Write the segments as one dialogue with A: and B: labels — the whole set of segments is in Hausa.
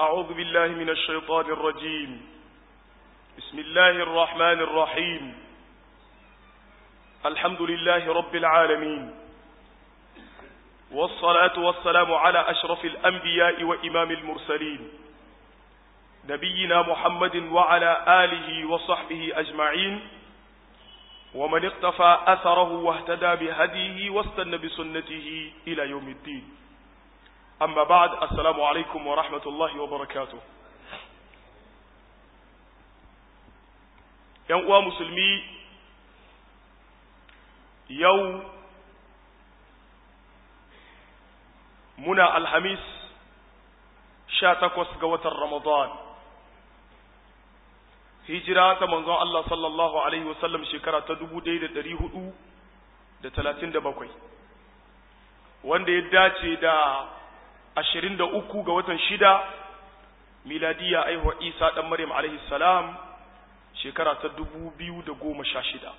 A: أعوذ بالله من الشيطان الرجيم بسم الله الرحمن الرحيم الحمد لله رب العالمين والصلاة والسلام على أشرف الأنبياء وإمام المرسلين نبينا محمد وعلى آله وصحبه أجمعين ومن اقتفى أثره واهتدى بهديه واستنى بسنته إلى يوم الدين أما بعد السلام عليكم ورحمة الله وبركاته uwa musulmi yau muna alhamis sha takwas ga watan ramadan hijira ta manzon Allah sallallahu alaihi wasallam shekara ta dubu ɗaya da ɗari hudu da talatin da bakwai wanda ya dace da ashirin da uku ga watan shida miladiya aihuwa isa ɗan maryam alaihi salam shekara ta dubu biyu da goma sha shida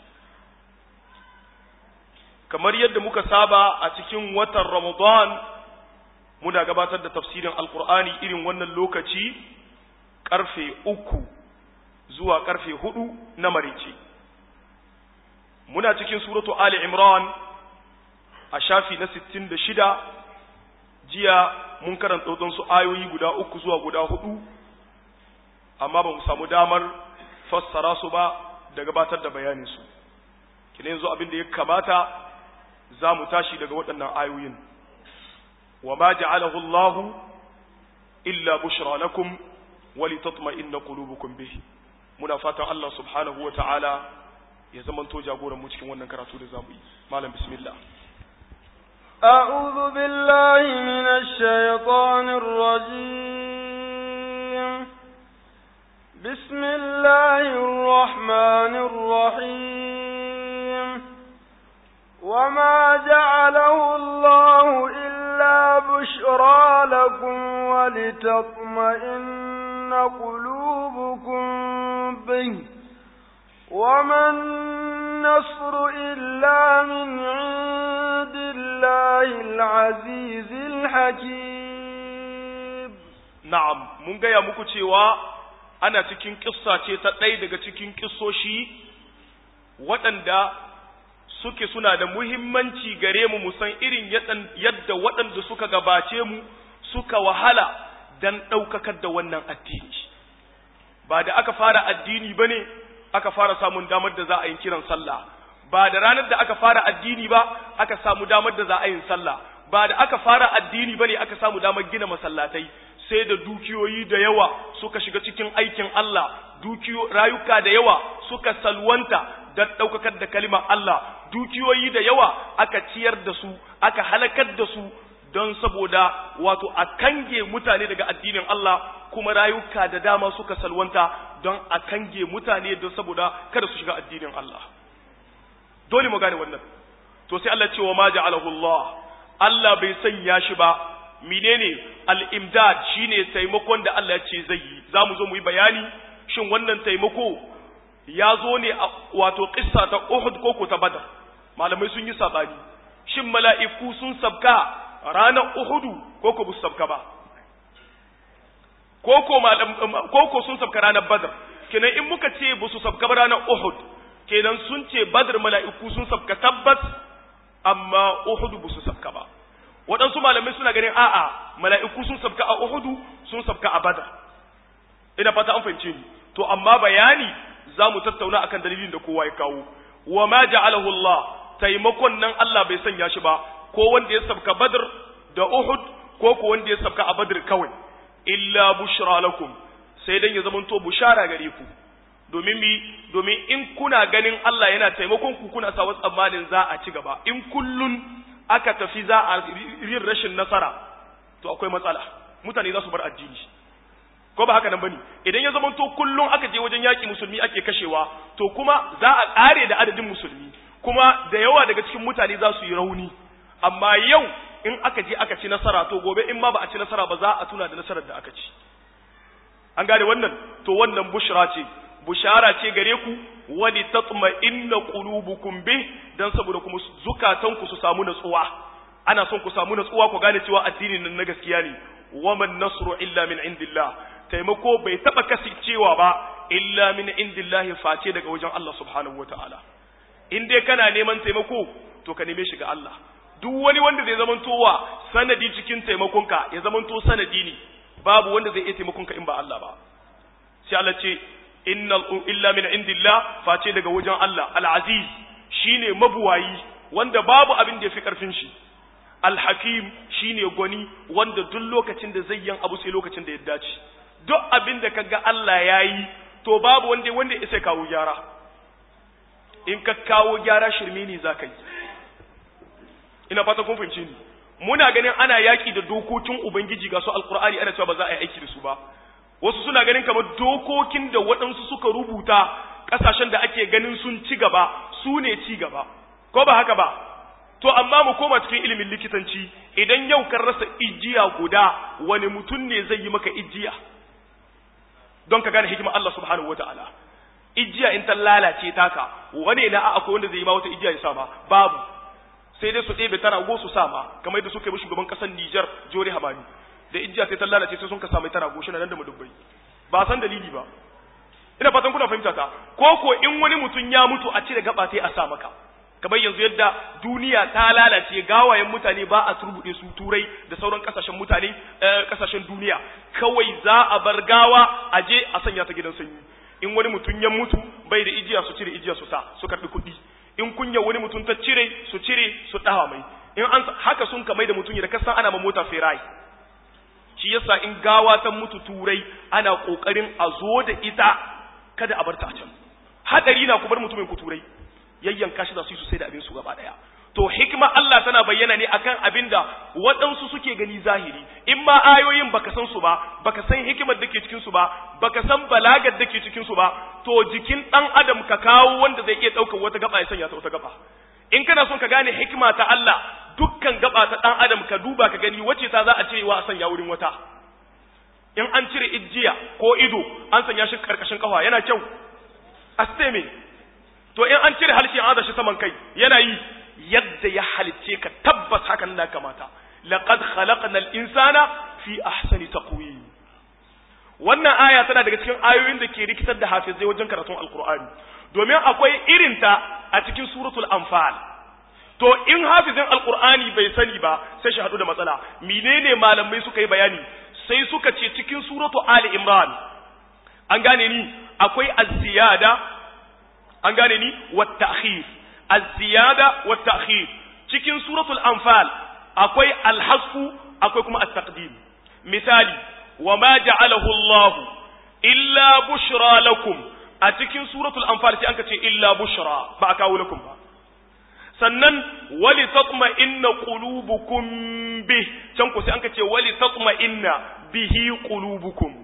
A: kamar yadda muka saba a cikin watan ramadan muna gabatar da tafsirin alkur'ani irin wannan lokaci karfe uku zuwa karfe hudu na marice muna cikin suratu ali imran a shafi na sittin da shida jiya mun karanta su ayoyi guda uku zuwa guda hudu amma ba mu samu damar fassara su ba da gabatar da bayaninsu kina yanzu abin da ya kamata za mu tashi daga waɗannan ayoyin wa ma ja'alahu Allah illa bushra lakum wa litatma'inna qulubukum bihi muna fatan Allah subhanahu wa ta'ala ya zamanto jagoran mu cikin wannan karatu da zamu yi malam bismillah
B: أعوذ بالله من الشيطان الرجيم بسم الله الرحمن الرحيم وما جعله الله إلا بشرى لكم ولتطمئن قلوبكم به وما النصر إلا من عند الله العزيز الحكيم
A: نعم من gaya muku cewa ana cikin kissa ce ta ɗaya daga cikin kissoshi waɗanda suke suna da muhimmanci gare mu musan irin yadda waɗanda suka gabace mu suka wahala don ɗaukakar da wannan addini ba da aka fara addini ba ne aka fara samun damar da za a yi kiran sallah ba da ranar da aka fara addini ba aka samu damar da za a yi sallah ba da aka fara addini ba ne aka samu damar gina masallatai sai da dukiyoyi da yawa suka shiga cikin aikin Allah dukiyo rayuka da yawa suka salwanta da ɗaukakar da kalimar Allah dukiyoyi da yawa aka ciyar da su aka halakar da su don saboda wato a kange mutane daga addinin Allah kuma rayuka da dama suka salwanta don a kange mutane don saboda kada su shiga addinin Allah dole mu gane wannan to sai Allah ce wa ma ja'alahu Allah Allah bai sanya shi ba menene al-imdad shine taimakon da Allah ya ce zai yi zamu zo mu yi bayani shin wannan taimako ya zo ne wato kissa ta Uhud ko ko ta Badr malamai sun yi sabani shin mala'iku sun sabka ranar Uhudu ko ko bu sabka ba ko ko malam ko ko sun sabka ranar Badr kenan in muka ce bu su sabka ba ranar Uhud kenan sun ce Badr mala'iku sun sabka tabbas amma Uhudu bu su sabka ba waɗansu malamai suna ganin a'a mala'iku sun sabka a Uhudu sun sabka a Badr ina fata an fahimce ni to amma bayani za mu tattauna akan dalilin da kowa ya kawo wa ma ja'alahu Allah taimakon nan Allah bai sanya shi ba ko wanda ya sabka Badr da Uhud ko ko wanda ya sabka a Badr kawai illa bushra lakum sai dan ya zamanto bushara gare ku domin mi domin in kuna ganin Allah yana taimakon ku kuna sa tsammanin za a ci gaba in kullun aka tafi za a yin rashin nasara to akwai matsala mutane za su bar addini ko ba haka nan bane idan ya zama to kullun aka je wajen yaki musulmi ake kashewa to kuma za a kare da adadin musulmi kuma da yawa daga cikin mutane za su yi rauni amma yau in aka je aka ci nasara to gobe in ma ba a ci nasara ba za a tuna da nasarar da aka ci an gane wannan to wannan bushra ce bushara ce gare ku wani tatma inna qulubukum bih dan saboda kuma zukatanku su samu natsuwa ana son ku samu natsuwa ku gane cewa addinin nan na gaskiya ne waman nasru illa min indillah taimako bai taba kasancewa ba illa min indillah face daga wajen Allah subhanahu wataala in dai kana neman taimako to ka neme shi ga Allah duk wani wanda zai zamantowa sanadi cikin taimakonka ya zamanto sanadi ne babu wanda zai iya taimakonka in ba Allah ba sai Allah ce innal illa min indillah face daga wajen Allah al-aziz shine mabuwayi wanda babu abin da yafi karfin shi al-hakim shine gwani wanda duk lokacin da zai yin abu sai lokacin da ya dace duk abin da kaga Allah yayi to babu wanda wanda ya kawo gyara in ka kawo gyara shirme ne zaka yi ina fata kun fahimce ni muna ganin ana yaki da dokokin ubangiji ga su alqur'ani ana cewa ba za a yi aiki da su ba wasu suna ganin kamar dokokin da waɗansu suka rubuta ƙasashen da ake ganin sun ci gaba su ne ci gaba ko ba haka ba to amma mu koma cikin ilimin likitanci idan yau kan rasa ijiya guda wani mutum ne zai yi maka ijiya don ka gane hikimar Allah subhanahu wataala ijiya in ta lalace taka wani na akwai wanda zai yi ma wata ijiya ya sa ma babu sai dai su ɗebe tana go su sa ma kamar yadda suka yi shugaban ƙasar Nijar Jori Hamani da ijiya sai ta lalace sai sun ka samu tana goshi nan da madubbai ba san dalili ba ina fatan kuna fahimta ta ko ko in wani mutum ya mutu a cire gaba sai a sa maka kamar yanzu yadda duniya ta lalace gawayen mutane ba a turbude su turai da sauran kasashen mutane kasashen duniya kawai za a bar gawa a je a sanya ta gidan sanyi in wani mutum ya mutu bai da ijiya su cire ijiya su sa su karbi kuɗi in kunya wani mutum ta cire su cire su dawa mai in an haka sun kamai da mutum da kasan ana ma mota ferai shi yasa in gawa ta mutu turai ana kokarin a zo da ita kada a bar ta a can hadari na ku bar mutumin ku turai yayyanka shi za su yi sai da abin su gaba daya to hikima Allah tana bayyana ne akan abin da waɗansu suke gani zahiri in ma ayoyin baka san su ba baka san hikimar da ke cikin su ba baka san balagar da ke cikin su ba to jikin dan adam ka kawo wanda zai iya ɗaukar wata gaba ya sanya ta wata gaba in kana son ka gane hikima ta Allah dukkan gaba ta dan adam ka duba ka gani wace ta za a cire wa a sanya wurin wata in an cire ijiya ko ido an sanya shi karkashin kafa yana kyau asteme to in an cire halshe an shi saman kai yana yi yadda ya halicce ka tabbas hakan na kamata laqad khalaqna al-insana fi ahsani taqwim wannan aya tana daga cikin ayoyin da ke rikitar da hafizai wajen karatun alqur'ani domin akwai irinta a cikin suratul anfal to in hafizin alqur'ani bai sani ba sai shi hadu da matsala menene malamai suka yi bayani sai suka ce cikin suratu ali imran an gane ni akwai az-ziyada an gane ni wa ta'khir az-ziyada wa ta'khir cikin suratul anfal akwai al-hasfu akwai kuma at-taqdim misali wa ma ja'alahu Allah illa bushra lakum a cikin suratul anfal sai anka ce illa bushra ba a kawo lakum ba sannan wali tatma inna qulubukum bih can ku sai anka ce wali tatma inna bihi qulubukum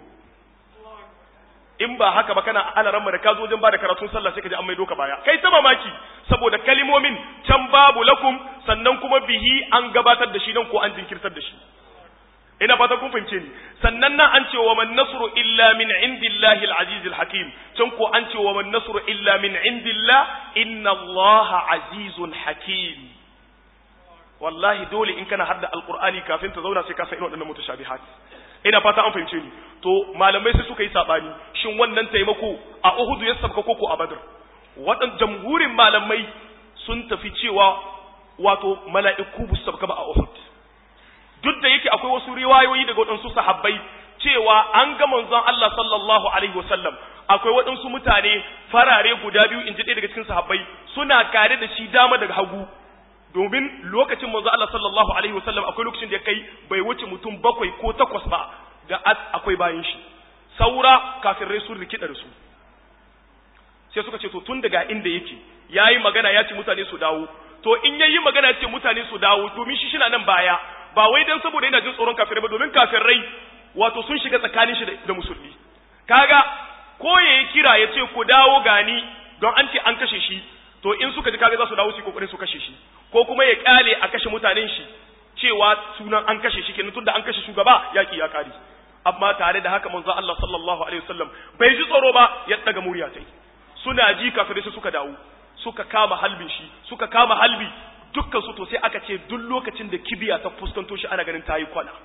A: in ba haka ba kana alaran da ka zo wajen ba da karatun sallah sai ka ji an maido ka baya kai ta mamaki saboda kalimomin can babu lakum sannan kuma bihi an gabatar da shi nan ko an jinkirtar da shi ina fata kun fahimce ni sannan nan an ce wa man nasru illa min indillahi al-aziz al-hakim can ko an ce wa man nasru illa min indillah inna allaha azizun hakim wallahi dole in kana hadda alqur'ani kafin ta zauna sai ka san waɗannan mutashabihat ina fata an fahimce ni to malamai sai suka yi sabani shin wannan taimako a Uhud ya sabka koko a Badr wadan jamhurin malamai sun tafi cewa wato mala'iku bu sabka ba a Uhud duk da yake akwai wasu riwayoyi daga waɗansu sahabbai cewa an ga manzon Allah sallallahu alaihi wasallam akwai waɗansu mutane farare guda biyu in ji ɗaya daga cikin sahabbai suna kare da shi dama daga hagu domin lokacin manzo Allah sallallahu alaihi wasallam akwai lokacin da ya kai bai wuce mutum bakwai ko takwas ba da akwai bayan shi saura kafirai sun rikida da su sai suka ce to tun daga inda yake yayi magana ya ce mutane su dawo to in yayi magana ya ce mutane su dawo domin shi shi nan baya ba wai dan saboda yana jin tsoron kafirai ba domin kafirai wato sun shiga tsakanin shi da musulmi kaga ko yayi kira ya ce ku dawo gani don an ce an kashe shi to in suka ji kaga za su dawo su kokarin su kashe shi ko kuma ya kyale a kashe mutanen shi cewa sunan an kashe shi kenan tunda an kashe shugaba yaki ya kare amma tare da haka manzo Allah sallallahu alaihi wasallam bai ji tsoro ba ya daga murya tai suna ji kafirai su suka dawo suka kama halbin shi suka kama halbi dukkan su to sai aka ce duk lokacin da kibiya ta fuskanto shi ana ganin tayi kwana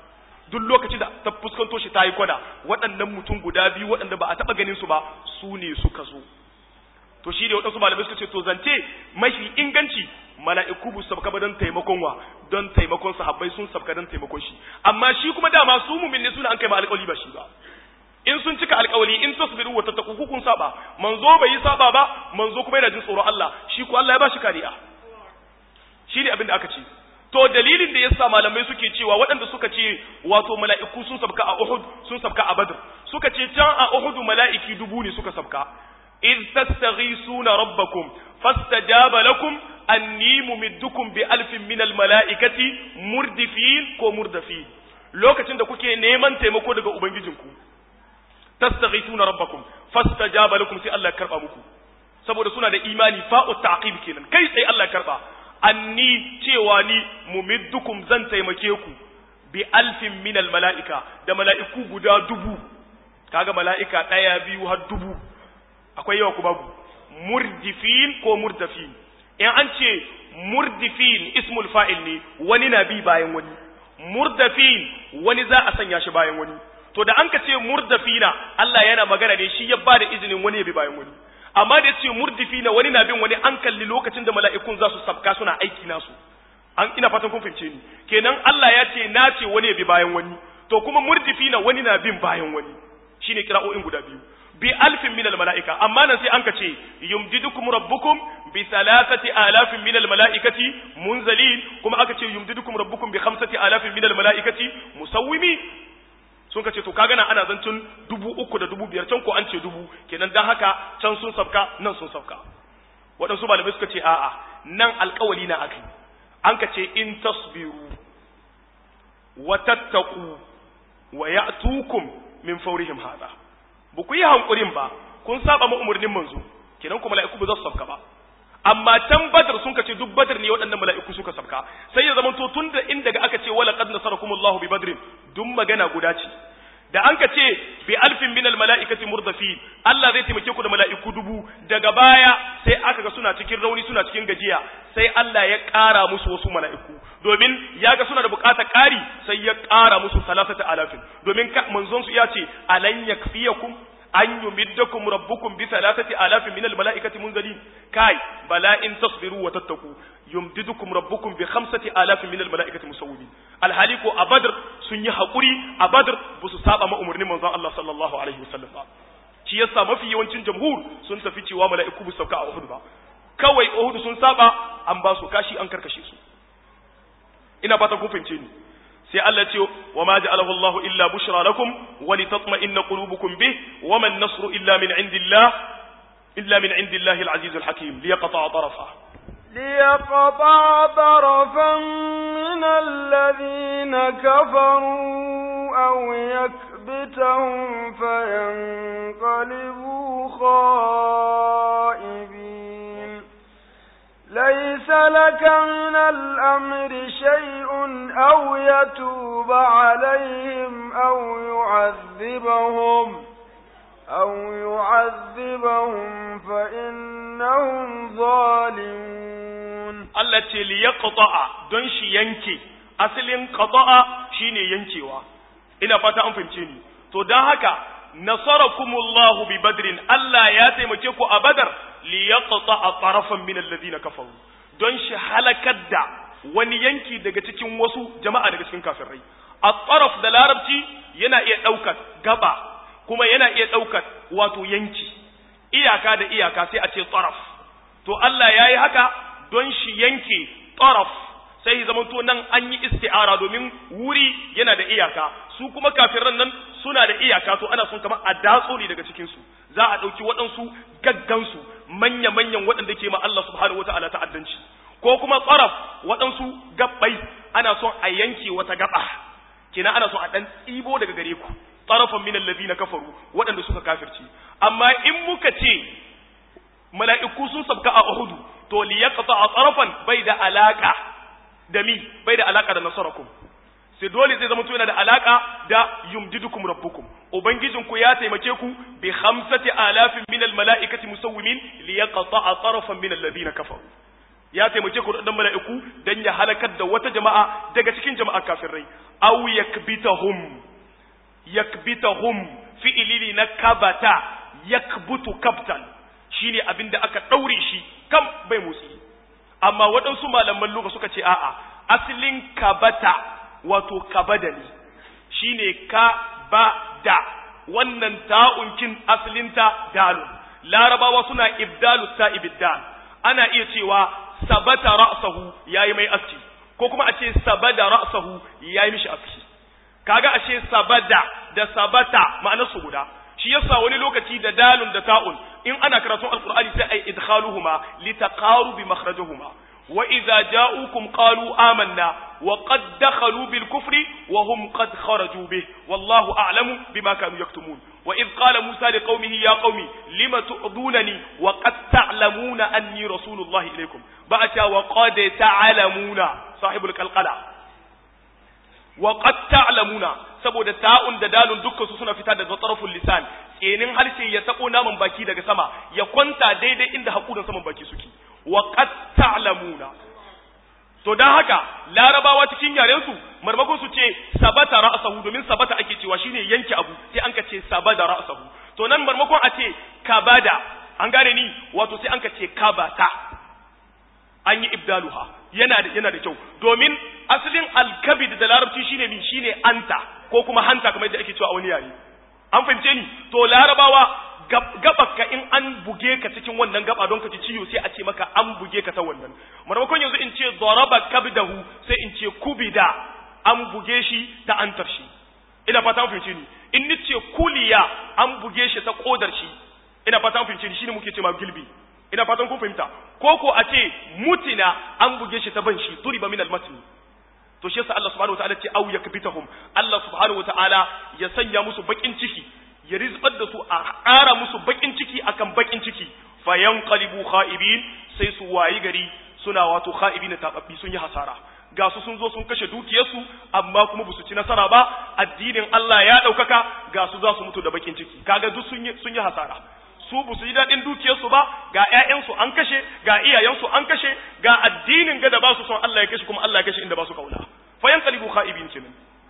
A: duk lokacin da ta fuskanto shi ta yi kwana waɗannan mutum guda biyu waɗanda ba a taɓa ganin su ba su ne suka zo to shi ne waɗansu malamai suka ce to zance mafi inganci mala'iku bu sabka ba don taimakon wa don taimakon sahabbai sun sabka don taimakon shi amma shi kuma dama su mumin ne suna an kai ma alƙawari ba shi ba in sun cika alƙawari in tasbiru wa tattaku kun saba manzo bai yi saba ba manzo kuma yana jin tsoron Allah shi ko Allah ya ba shi kariya shi ne abin da aka ce to dalilin da yasa malamai suke cewa waɗanda suka ce wato mala'iku sun sabka a Uhud sun sabka a Badr suka ce can a Uhud mala'iki dubu ne suka sabka iz tastaghisuna rabbakum fastajaba lakum anni mumiddukum bi alfin minal mala'ikati murdifin ko murdafin lokacin da kuke neman taimako daga ubangijinku tastaghithuna rabbakum fastajaba lakum sai Allah ya karba muku saboda suna da imani fa'u ta'qib kenan kai sai Allah ya karba anni cewa ni mumiddukum zan taimake ku bi alfin minal mala'ika da mala'iku guda dubu kaga mala'ika daya biyu har dubu akwai yawa ku babu murdifin ko murdafin in an ce murdifin ismul fa'il ne wani na bi bayan wani murdafin wani za a sanya shi bayan wani to da an ka ce murdafina Allah yana magana ne shi ya ba da izinin wani ya bi bayan wani amma da ce murdifina wani na bin wani an kalli lokacin da mala'ikun za su sabka suna aiki nasu an ina fatan kun fahimce ni kenan Allah ya ce na ce wani ya bi bayan wani to kuma murdifina wani na bin bayan wani shine kira'o'in guda biyu bi alfin minal mala'ika amma nan sai an ka ce yumdidukum rabbukum bi thalathati alafin minal mala'ikati munzalin kuma aka ce yumdidukum rabbukum bi khamsati alafin minal mala'ikati musawwimi sun ka ce to kaga nan ana zancin dubu uku da dubu biyar can ko an ce dubu kenan dan haka can sun sabka nan sun sabka waɗansu malamai suka ce a'a nan alƙawali na akai an ka ce in tasbiru wa tattaqu wa ya'tukum min fawrihim hada ba ku yi hankurin ba kun saba ma umarnin manzo kenan ku mala'iku ba za su sabka ba amma can badar sun kace duk badar ne waɗannan mala'iku suka sabka sai ya zama to tun da inda ga aka ce wala qad nasarakumullahu bi badrin duk magana guda ce da an ka ce bi alfin min al mala'ikati murdafin Allah zai taimake ku da mala'iku dubu daga baya sai aka ga suna cikin rauni suna cikin gajiya sai Allah ya ƙara musu wasu mala'iku domin ya ga suna da buƙatar ƙari sai ya ƙara musu salasata alafin domin manzon su ya ce alan yakfiyakum an yumiddakum rabbukum bi thalathati alafin min almalaikati munzalin kai bala in tasbiru wa tattaku yumdidukum rabbukum bi khamsati alafin min almalaikati musawwimin alhali ko a badr sun yi hakuri a badr ba su saba ma umarnin manzon Allah sallallahu alaihi wasallam ba shi yasa mafi yawancin jamhur sun tafi cewa mala'iku bu sauka a Uhud ba kawai Uhud sun saba an ba su kashi an karkashe su ina fata kun fahimce ni sai Allah ce wa ma ja'alahu Allahu illa bushra lakum wa litatma'inna qulubukum bih wa man nasru illa min indillah illa min indillahi al-aziz al-hakim liyaqta'a tarafa
B: ليقطع طرفا من الذين كفروا أو يكبتهم فينقلبوا خائبين ليس لك من الأمر شيء أو يتوب عليهم أو يعذبهم أو يعذبهم فإنهم ظالمون
A: التي ليقطع دونش ينكي أصل قطع شيني ينكيوا ina fata an fahimce ni to dan haka nasarakumullahu bi badrin Allah ya taimake ku a badar li yaqta tarafan min alladhina kafaru don shi halakar da wani yanki daga cikin wasu jama'a daga cikin kafirai at-taraf da larabci yana iya daukar gaba kuma yana iya daukar wato yanki iyaka da iyaka sai a ce taraf to Allah yayi haka don shi yanke taraf sai zamanto nan an yi isti'ara domin wuri yana da iyaka su kuma kafiran nan suna da iyaka to ana son kamar a datso ne daga cikin su za a dauki waɗansu gaggansu manya-manyan waɗanda ke ma Allah subhanahu wata'ala ta'addanci ko kuma tsaraf waɗansu gabbai ana son a yanke wata gaba kina ana son a dan tsibo daga gare ku tsarafan min allazina kafaru waɗanda suka kafirci amma in muka ce mala'iku sun sabka a Uhudu to li yaqta tsarafan bai da alaka da mi bai da alaka da nasarakum sai dole zai zama to yana da alaka da yumdidukum rabbukum ubangijinku ya taimake ku bi khamsati alafin min almalaikati musawwimin li yaqta'a tarafan min alladhina kafaru ya taimake ku dan mala'iku dan ya halakar da wata jama'a daga cikin jama'a kafirai aw yakbitahum yakbitahum fi'ili na kabata yakbutu kabtan shine abinda aka daure shi kam bai motsi amma waɗansu malaman lugha suka ce a'a asalin kabata wato kabada ne shine ka ba da wannan ta'unkin asalinta dalun larabawa suna ibdalu ta ibiddal ana iya cewa sabata ra'sahu yayi mai aski ko kuma a ce sabada ra'sahu yayi mishi aski kaga ashe sabada da sabata ma'anar su guda shi yasa wani lokaci da dalun da ta'un in ana karatun alqur'ani sai ai idkhaluhuma litaqarubi makhrajuhuma wa idza ja'ukum qalu amanna wa qad dakhalu bil kufri wa hum qad kharaju bih wallahu a'lamu bima kanu yaktumun wa idh qala musa liqaumihi ya qaumi lima tu'dunani wa qad ta'lamuna anni rasulullahi ilaykum ba'ata wa qad ta'lamuna sahibul qalqala wa qad ta'lamuna saboda ta'un da dalun dukkan su suna fita daga taraful lisan tsenin harshe ya tabo naman baki daga sama ya kwanta daidai inda hakurin saman baki suke wa qad ta'lamuna to dan haka larabawa cikin yaren su marmakon su ce sabata ra'sahu domin sabata ake cewa shine yanke abu sai an ka ce sabada ra'sahu to nan marmakon a ce kabada an gane ni wato sai an ka ce kabata an yi ibdaluha yana da yana da kyau domin asalin alkabid da larabci shine min shine anta ko kuma hanta kamar yadda ake cewa a wani yare an fahimce ni to larabawa gabaka in an buge ka cikin wannan gaba don ka ci ciwo sai a ce maka an buge ka ta wannan maimakon yanzu in ce daraba kabdahu sai in ce kubida an buge shi ta antar shi ina fata an fahimce ni in ni ce kuliya an buge shi ta kodar shi ina fata an fahimce ni shine muke cewa gilbi ina fatan kun fahimta ko ko a ce mutina an buge shi ta ban shi duriba min almatni to shi yasa Allah subhanahu wataala ce au yakbitahum Allah subhanahu wataala ya sanya musu bakin ciki ya rizbar da su a ƙara musu bakin ciki akan bakin ciki fayanqalibu kha'ibin sai su wayi gari suna wato kha'ibin tababbi sun yi hasara ga su sun zo sun kashe dukiyarsu amma kuma ba su ci nasara ba addinin Allah ya ɗaukaka ga su za su mutu da bakin ciki kaga duk sun yi sun yi hasara su ba su yi daɗin dukiyarsu ba ga ƴaƴansu an kashe ga iyayensu an kashe ga addinin ga da ba su son Allah ya kashe kuma Allah ya kashe inda ba su kauna fayanqalibu kha'ibin kenan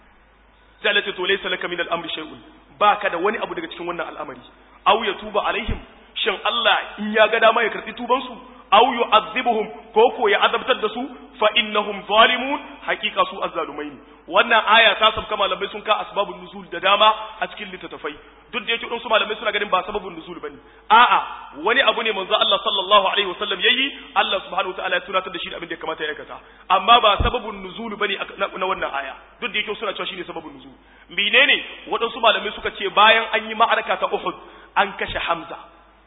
A: sai Allah ce to laysa laka min al-amri shay'un baka da wani abu daga cikin wannan al'amari aw ya tuba alaihim shin Allah in ya ga dama ya karbi tuban su aw yu'adhibuhum ko ko ya azabtar da su fa innahum zalimun haqiqa su azzalumai ne wannan aya ta sabka malamai sun ka asbabun nuzul da dama a cikin littattafai duk da yake su malamai suna ganin ba sababun nuzul bane a'a wani abu ne manzo Allah sallallahu alaihi wasallam yayi Allah subhanahu wataala ya tunatar da shi da abin da ya kamata ya aikata amma ba sababun nuzul bane na wannan aya duk da yake suna cewa shine sababun nuzul menene waɗansu malamai suka ce bayan an yi ma'araka ta Uhud an kashe Hamza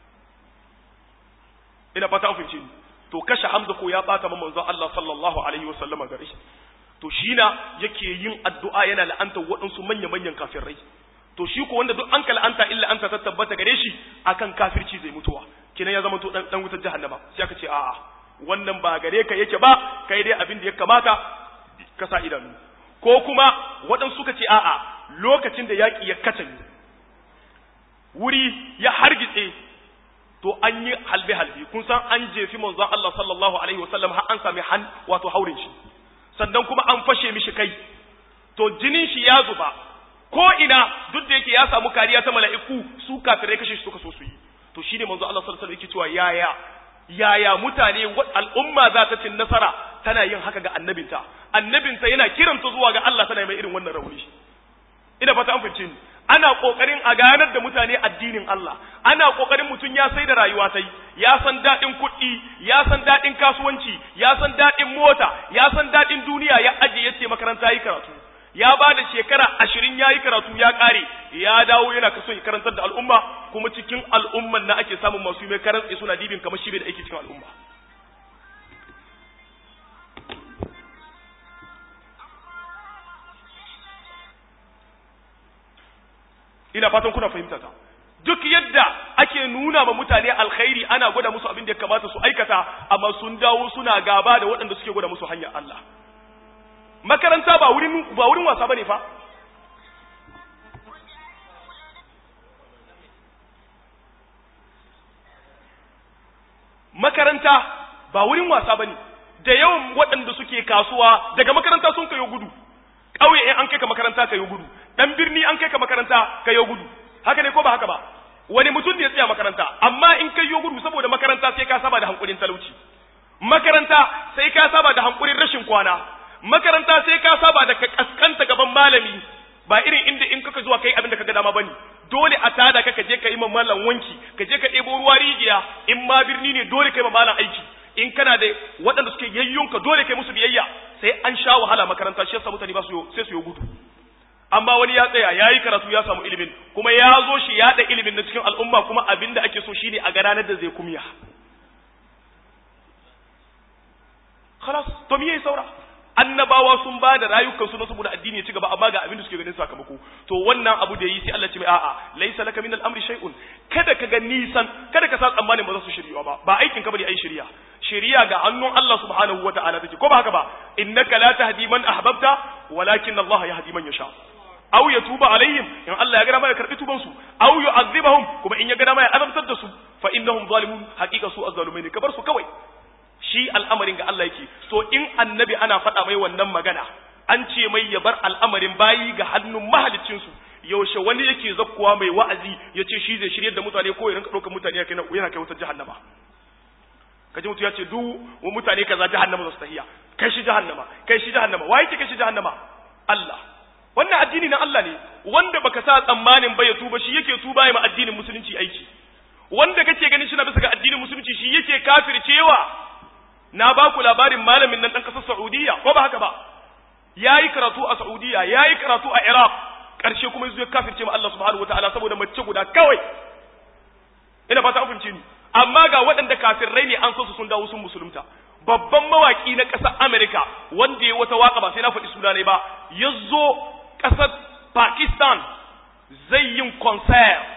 A: ina fata an fahimce ni to kashe Hamza ko ya bata manzo Allah sallallahu alaihi wasallama gare shi to shi na yake yin addu'a yana la'anta waɗansu manya-manyan kafirai to shi ko wanda duk an ka la'anta illa an ta tabbata gare shi akan kafirci zai mutuwa kenan ya zama to dan wutar jahannama sai aka ce a'a wannan ba gare ka yake ba kai dai abin da ya kamata ka sa idanu ko kuma waɗansu suka ce a'a lokacin da yaƙi ya katange wuri ya hargitse to an yi halbe-halbe kun san an jefi manzon Allah sallallahu alaihi wasallam har an sami han wato haurin shi sannan kuma an fashe mishi kai to jinin shi ya zuba ko ina duk da yake ya samu kariya ta mala'iku su kafirai kashe shi suka so su yi to shine manzo Allah sallallahu alaihi wasallam yake cewa yaya yaya mutane al'umma za ta cin nasara tana yin haka ga annabinta annabinta yana kiranta zuwa ga Allah tana mai irin wannan rauni ina fata an fice ni ana kokarin a ganar da mutane addinin Allah ana kokarin mutum ya sai da rayuwa sai ya san dadin kuɗi ya san dadin kasuwanci ya san dadin mota ya san dadin duniya ya aje yace makaranta yi karatu ya ba da shekara ashirin ya yi karatu ya ƙare ya dawo yana kaso ya karantar da al'umma kuma cikin al'umman na ake samun masu mai karantsi suna dibin kamar shi bai da aiki cikin al'umma ina fatan kuna fahimta ta duk yadda ake nuna ma mutane alkhairi ana gwada musu abin da ya kamata su aikata amma sun dawo suna gaba da waɗanda suke gwada musu hanyar Allah makaranta ba wurin ba wurin wasa bane fa makaranta ba wurin wasa bane da yawan waɗanda suke kasuwa daga makaranta sun kayo gudu ƙauye in an kai ka makaranta kayo gudu dan birni an kai ka makaranta kayo gudu haka ne ko ba haka ba wani mutum ne ya tsaya makaranta amma in kai yo gudu saboda makaranta sai ka saba da hankulin talauci makaranta sai ka saba da hankulin rashin kwana makaranta sai ka saba da ka kaskanta gaban malami ba irin inda in kaka zuwa kai abin da kaga dama bane dole a tada ka je ka yi mallan wanki ka je ka ɗebo ruwa rijiya in ma birni ne dole kai mallan aiki in kana da waɗanda suke yayyunka dole kai musu biyayya sai an sha wahala makaranta shi yasa mutane ba su sai su yi gudu amma wani ya tsaya ya yi karatu ya samu ilimin kuma ya zo shi ya da ilimin na cikin al'umma kuma abin da ake so shine a ga ranar da zai kumya khalas to me yayi saura annabawa sun ba da rayukansu na saboda addini ya ci gaba amma ga abin da suke ganin sakamako to wannan abu da yi sai Allah ce mai a'a laysa laka min al-amri shay'un kada ka ga nisan kada ka sa tsammanin ba za su shirya ba ba aikin ka bane ai shirya shirya ga hannun Allah subhanahu wata'ala take ko ba haka ba innaka la tahdi man ahbabta walakin Allah yahdi man yasha aw yatuba alaihim in Allah ya ga dama ya karbi tuban su aw yu'adhibahum kuma in ya ga dama ya azabtar da su fa innahum zalimun haqiqa su azzalumin ka bar su kawai shi al'amarin ga Allah yake so in annabi ana faɗa mai wannan magana an ce mai ya bar al'amarin bayi ga hannun mahaliccinsu yaushe wani yake zakkuwa mai wa'azi ya ce shi zai shiryar da mutane ko ya rinka ɗaukar mutane yana kai wutar jahannama kaji mutu ya ce duk wa mutane kaza jahannama za su tahiya kai shi jahannama kai shi jahannama wa yake kai shi jahannama Allah wannan addini na Allah ne wanda baka sa tsammanin ba ya tuba shi yake tuba ya ma addinin musulunci aiki wanda kake ganin shi na bisa ga addinin musulunci shi yake kafircewa na ba ku labarin malamin nan ɗan ƙasar Saudiya ko ba haka ba ya yi karatu a Saudiya ya yi karatu a Iraq ƙarshe kuma ya kafirce ma Allah subhanahu wataala saboda mace guda kawai ina fata an fahimce ni amma ga waɗanda kafirrai ne an so su sun dawo sun musulunta babban mawaki na ƙasar Amerika wanda ya wata waka ba sai na faɗi suna ne ba ya zo ƙasar Pakistan zai yin concert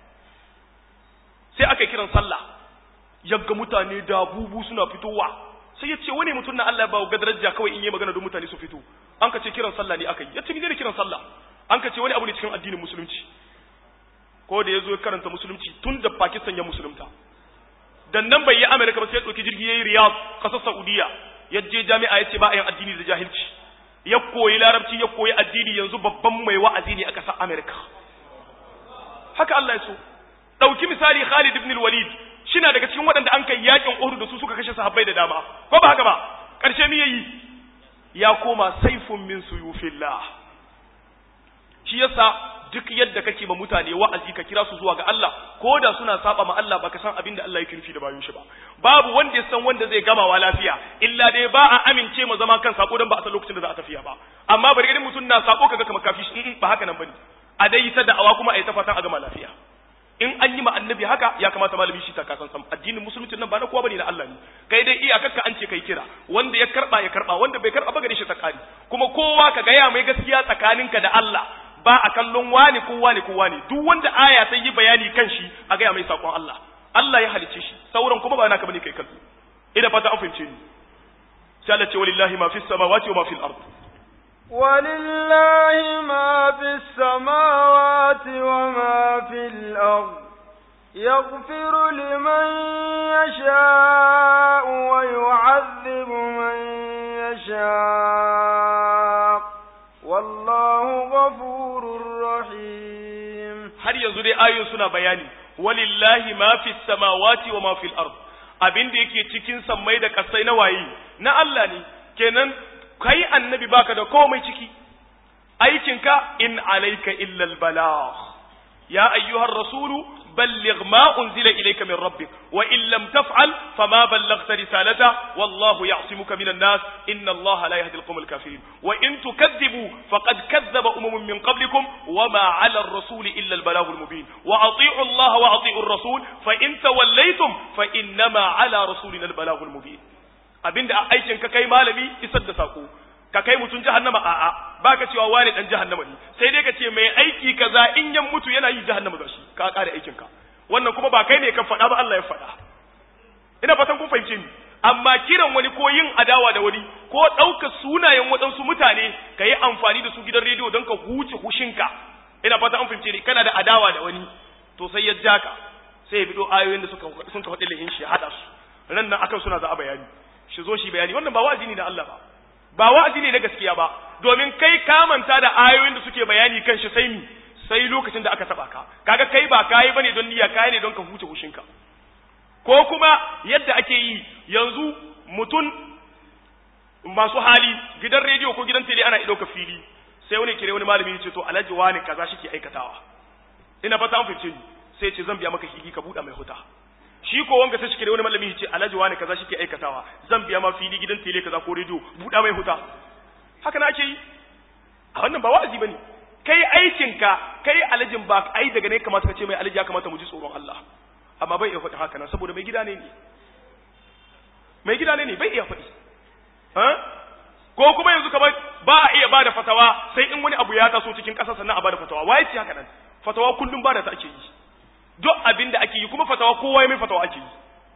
A: sai aka kiran sallah yagga mutane da bubu suna fitowa sai ya ce wani mutum na Allah ya bawa daraja kawai in yi magana don mutane su fito an ka ce kiran sallah ne aka yi ya ce ni ne kiran sallah an ka ce wani abu ne cikin addinin musulunci ko da ya zo ya karanta musulunci tun da Pakistan ya musulunta dan nan bai yi Amerika ba sai ya ɗauki jirgi ya yi Riyadh ƙasar Saudiya ya je jami'a ya ce ba a yin addini da jahilci ya koyi larabci ya koyi addini yanzu babban mai wa'azi ne a ƙasar Amerika haka Allah ya so ɗauki misali Khalid ibn al-Walid shina daga cikin waɗanda an kai yakin Uhud da su suka kashe sahabbai da dama ko ba haka ba ƙarshe me yayi ya koma saifun min suyufillah shi yasa duk yadda kake ma mutane wa'azi ka kira su zuwa ga Allah ko da suna saba ma Allah baka san abin da Allah yake nufi da bayan shi ba babu wanda ya san wanda zai gama wa lafiya illa dai ba a amince ma zama kan sako dan ba a san lokacin da za a tafiya ba amma bari idan mutum na sako kaga kamar kafi shi ba haka nan bane a dai ta da'awa kuma a yi ta fatan a gama lafiya in an yi ma annabi haka ya kamata malami shi ta kasan sam addinin musulunci nan ba na kowa bane na Allah ne kai dai iyakarka an ce kai kira wanda ya karba ya karba wanda bai karba ba gare shi tsakani kuma kowa ka gaya mai gaskiya tsakaninka da Allah ba a kallon wani ko wani ko wani duk wanda aya sai yi bayani kan shi a gaya mai sakon Allah Allah ya halicce shi sauran kuma ba naka bane kai kallo ina fata an fahimce ni sai Allah ce walillahi ma fis samawati wa ma fil ard
B: ولله ما في السماوات وما في الأرض يغفر لمن يشاء ويعذب من يشاء والله غفور رحيم
A: har yanzu dai ayoyin suna bayani walillahi ma fi samawati wa ma fil ard abin da yake cikin sammai da kasai na waye na Allah ne kenan kai annabi baka da komai ciki aikinka in alayka illa al balagh ya ayyuhar rasulu balligh ma unzila ilayka min rabbik wa in lam taf'al fama ballaghta risalata wallahu ya'simuka minan nas inna allaha la yahdi al-qawm al-kafirin wa in tukadhibu faqad kadhaba umamun min qablikum wama 'ala ar-rasuli illa al-balagh al-mubin wa ati'u allaha wa ati'u ar-rasul fa in tawallaytum fa innama 'ala rasulina al-balagh al-mubin abinda aikin ka kai malami isar da sako ka kai mutun jahannama a'a baka cewa wani dan jahannama ne sai dai ka ce mai aiki kaza in yan mutu yana yi jahannama da shi ka kare aikin ka wannan kuma ba kai ne ka faɗa ba Allah ya faɗa ina fatan kun fahimce ni amma kiran wani ko yin adawa da wani ko ɗauka sunayen waɗansu mutane ka yi amfani da su gidan rediyo don ka huce hushinka ina fatan an fahimce ni kana da adawa da wani to sai ya ja ka sai ya bido ayoyin da suka sun ka faɗi lahin shi haɗa su ran nan akan suna za a bayani shi zo shi bayani wannan ba wa'azi ne da Allah ba ba wa'azi ne na gaskiya ba domin kai ka manta da ayoyin da suke bayani kan shi sai mi sai lokacin da aka taba ka kaga kai ba kai bane don niyya kai ne don ka huce hushinka ko kuma yadda ake yi yanzu mutum masu hali gidan rediyo ko gidan tele ana ɗauka fili sai wani kire wani malami ya ce to alhaji wani kaza shi ke aikatawa ina fata an fice ni sai ce zan biya maka hili ka buɗa mai huta shi ko wanga sai shi kire wani malami ya ce alhaji wani kaza shi ke aikatawa zan biya ma fili gidan tele kaza ko rediyo buɗa mai huta haka na ake yi a wannan ba wa'azi bane kai aikinka kai alhajin ba ai daga ne kamata ka ce mai alhaji ya kamata mu ji tsoron Allah amma bai iya faɗi haka nan saboda mai gida ne ne mai gida ne ne bai iya faɗi ko kuma yanzu kamar ba a iya bada fatawa sai in wani abu ya taso cikin ƙasa sannan a bada fatawa waye ce haka nan fatawa kullum bada ta ake yi duk abin da ake yi kuma fatawa kowa ya mai fatawa ake yi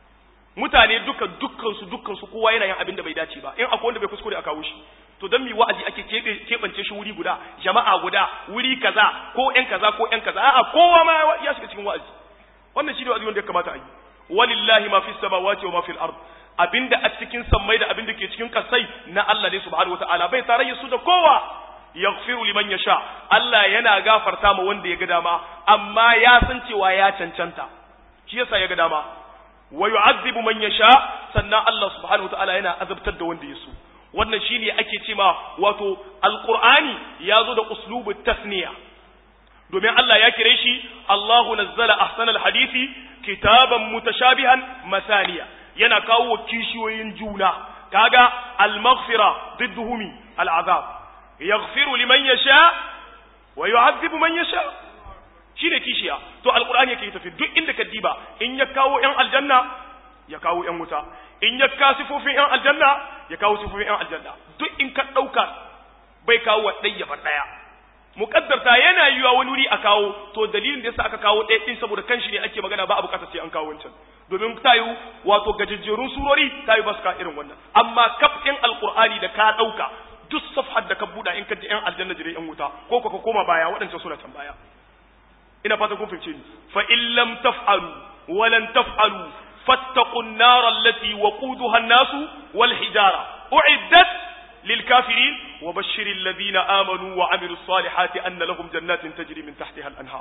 A: mutane duka dukkan su dukkan su kowa yana yin abin da bai dace ba in akwai wanda bai kuskure a kawo shi to dan mi wa'azi ake keɓance shi wuri guda jama'a guda wuri kaza ko ƴan kaza ko ƴan kaza a'a kowa ma ya shiga cikin wa'azi wannan shi ne wa'azi wanda ya kamata a yi walillahi ma fi samawati wa ma fil ard abinda a cikin sammai da abinda ke cikin kasai na Allah ne subhanahu wataala bai tarayya su da kowa yaghfiru liman yasha Allah yana gafarta ma wanda ya ga dama amma ya san cewa ya cancanta shi yasa ya ga dama wa yu'adhibu man yasha sannan Allah subhanahu wataala yana azabtar da wanda ya so wannan shine ake cewa wato alqur'ani ya zo da uslubu tasniya domin Allah ya kire shi Allahu nazzala ahsanal hadisi kitaban mutashabihan masaniya yana kawo kishiyoyin juna kaga al-maghfira ضدهم العذاب يغفر liman yasha wa yu'adhibu man yasha shine kishiya to alqur'ani yake tafi duk inda ka diba in ya kawo yan aljanna ya kawo yan wuta in ya ka sifofin yan aljanna ya kawo sifofin yan aljanna duk in ka dauka bai kawo wa ɗaya bar ɗaya muƙaddarta yana yiwa wani wuri a kawo to dalilin da yasa aka kawo ɗaya ɗin saboda kanshi ne ake magana ba a buƙatar sai an kawo wancan domin ta yi wato gajejjerun surori ta yi ba su ka irin wannan amma kaf ɗin alƙur'ani da ka ɗauka duk safhar da ka buɗa in ka ji ƴan aljanna jire ƴan wuta ko ka koma baya waɗancan suna can baya ina fata kun fahimce ni fa in lam taf'alu wa lan taf'alu fattaqu an-nar allati waquduha an-nasu wal hijara u'iddat للكافرين وبشر الذين آمنوا وعملوا الصالحات أن لهم جنات تجري من تحتها الأنهار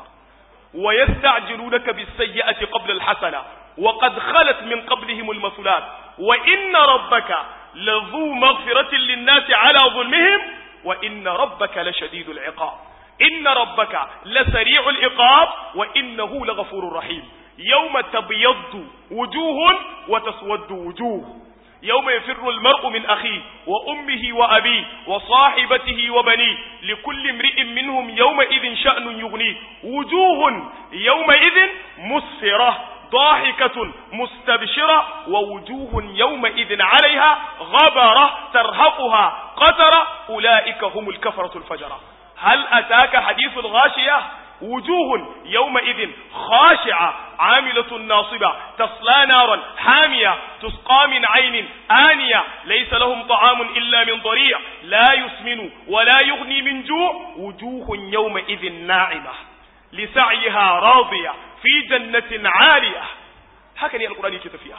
A: ويستعجلونك بالسيئة قبل الحسنة وقد خلت من قبلهم المثلات وإن ربك لذو مغفرة للناس على ظلمهم وإن ربك لشديد العقاب إن ربك لسريع العقاب وإنه لغفور رحيم يوم تبيض وجوه وتسود وجوه يوم يفر المرء من أخيه وأمه وأبيه وصاحبته وبنيه لكل امرئ منهم يومئذ شأن يغنيه وجوه يومئذ مسفرة ضاحكة مستبشرة ووجوه يومئذ عليها غبرة ترهقها قترة أولئك هم الكفرة الفجرة هل أتاك حديث الغاشية وجوه يومئذ خاشعة عاملة ناصبة تصلى نارا حامية تسقى من عين آنية ليس لهم طعام إلا من ضريع لا يسمن ولا يغني من جوع وجوه يومئذ ناعمة لسعيها راضية في جنة عالية هكذا القرآن يكتفيها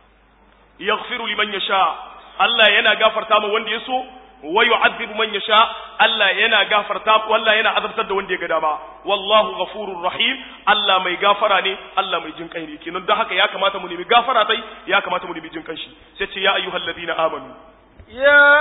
A: يغفر لمن يشاء الله ينا غفر تام وند يسو wa yu'adhibu man yasha Allah yana gafarta wallahi yana azabtar da wanda ya ga dama wallahu ghafurur rahim Allah mai gafara ne Allah mai jin kai ne kenan don haka ya kamata mu nemi gafara tai ya kamata mu nemi jin kanshi sai ce ya ayyuhal ladina amanu
B: يا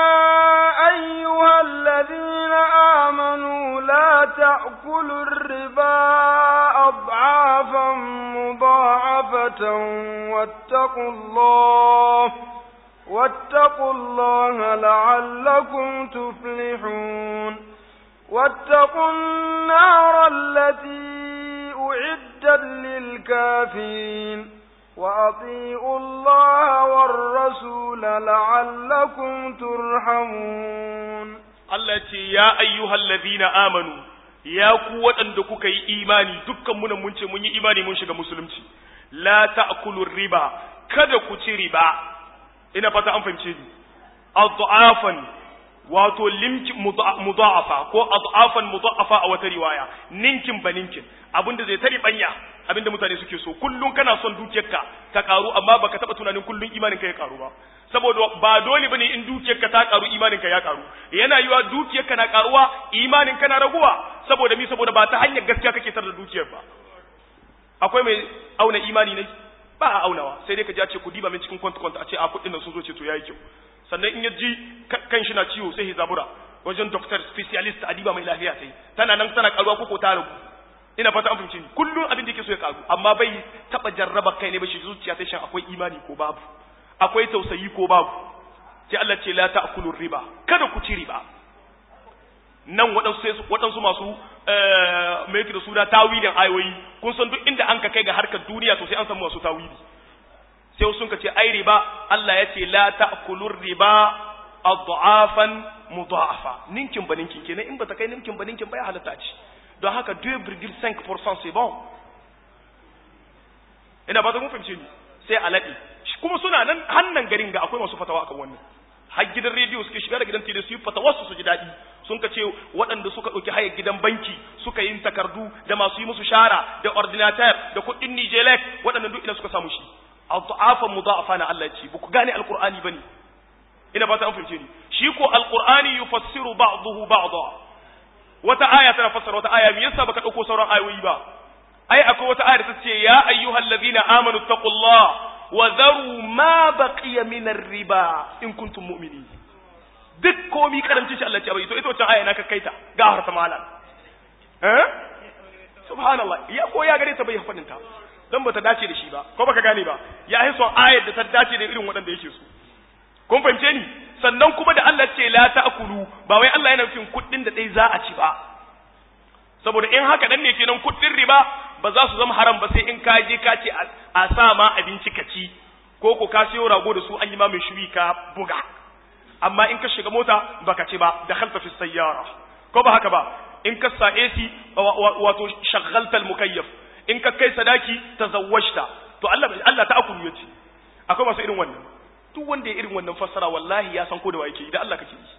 B: أيها الذين آمنوا لا تأكلوا الربا أضعافا مضاعفة واتقوا الله واتقوا الله لعلكم تفلحون واتقوا النار التي أعدت للكافرين وأطيعوا الله والرسول لعلكم ترحمون
A: التي يا أيها الذين آمنوا ya ku waɗanda kuka yi imani dukkan muna mun ce mun yi imani mun shiga musulunci la ta'kulu riba kada ku ci riba ina fata an fahimce ni adhafan wato limki mudha'afa ko ad'afan mudha'afa a wata riwaya ninkin ba ninkin abinda zai tari banya abinda mutane suke so kullun kana son dukiyarka ta karu amma baka taba tunanin kullun imanin ka ya karu ba saboda ba dole bane in dukiyarka ta karu imanin ka ya karu yana yiwa dukiyarka na karuwa imanin ka na raguwa saboda mi saboda ba ta hanyar gaskiya kake tar da dukiyar ba akwai mai auna imani ne ba a aunawa sai dai ka ji a ce ku diba min cikin kwanta kwanta a ce a kuɗin nan sun zo ce to yayi kyau sannan in ya ji kan shi na ciwo sai ya zabura wajen doctor specialist a diba mai lafiya sai tana nan tana karuwa ko ta ragu ina fata an fahimci ni kullum abin da yake so ya karu amma bai taba jarraba kai ne ba shi zuciya ta shan akwai imani ko babu akwai tausayi ko babu sai Allah ce la ta'kulu riba kada ku ci riba nan waɗansu waɗansu masu mai yake da suna tawilin ayoyi kun san duk inda an ka kai ga harkar duniya to sai an samu masu tawili sai sun ka ce ai riba Allah ya ce la ta'kulu riba adhafan mudha'afa ninkin ba ninkin kenan in ba ta kai ninkin ba ninkin ba ya halatta ci don haka 2,5% c'est bon ina ba ta mun fahimce ni sai a laɗi kuma suna nan hannan garin ga akwai masu fatawa akan wannan har gidan rediyo suke shiga da gidan tele su yi fatawa su ji daɗi sun ka ce waɗanda suka ɗauki hayar gidan banki suka yi takardu da masu yi musu shara da ordinateur da kuɗin nijelek waɗannan duk ina suka samu shi al-ta'afa mudha'afa na Allah ce ba ku gane alqur'ani bane ina ba ta an fahimce ni shi ko alqur'ani yufassiru ba'dahu ba'dha wata aya tana fassara wata aya me yasa baka dauko sauran ayoyi ba ai akwai wata aya da ta ce ya ayyuhal ladina amanu taqullah wa dharu ma baqiya min riba in kuntum mu'minin duk komi karanci shi Allah ce bai to ita wata aya na ka kaita ga harta malam eh subhanallah ya ko ya gare ta bai fadin ta dan bata dace da shi ba ko baka gane ba ya yi son ayar da ta dace da irin waɗanda yake so kun fahimce ni sannan kuma da Allah ce la ta'kulu ba wai Allah yana nufin kuɗin da dai za a ci ba saboda in haka dan ne kenan kuɗin riba ba za su zama haram ba sai in ka je ka ce a sa ma abinci ka ci ko ko ka siyo rago da su an yi ma mai shuri ka buga amma in ka shiga mota baka ci ba da khalta fi sayyara ko ba haka ba in ka sa AC wato shaghalta al-mukayyaf in ka kai sadaki tazawwajta to Allah Allah ta akulu yace akwai masu irin wannan duk wanda ya irin wannan fassara wallahi ya san ko da yake idan Allah kake yi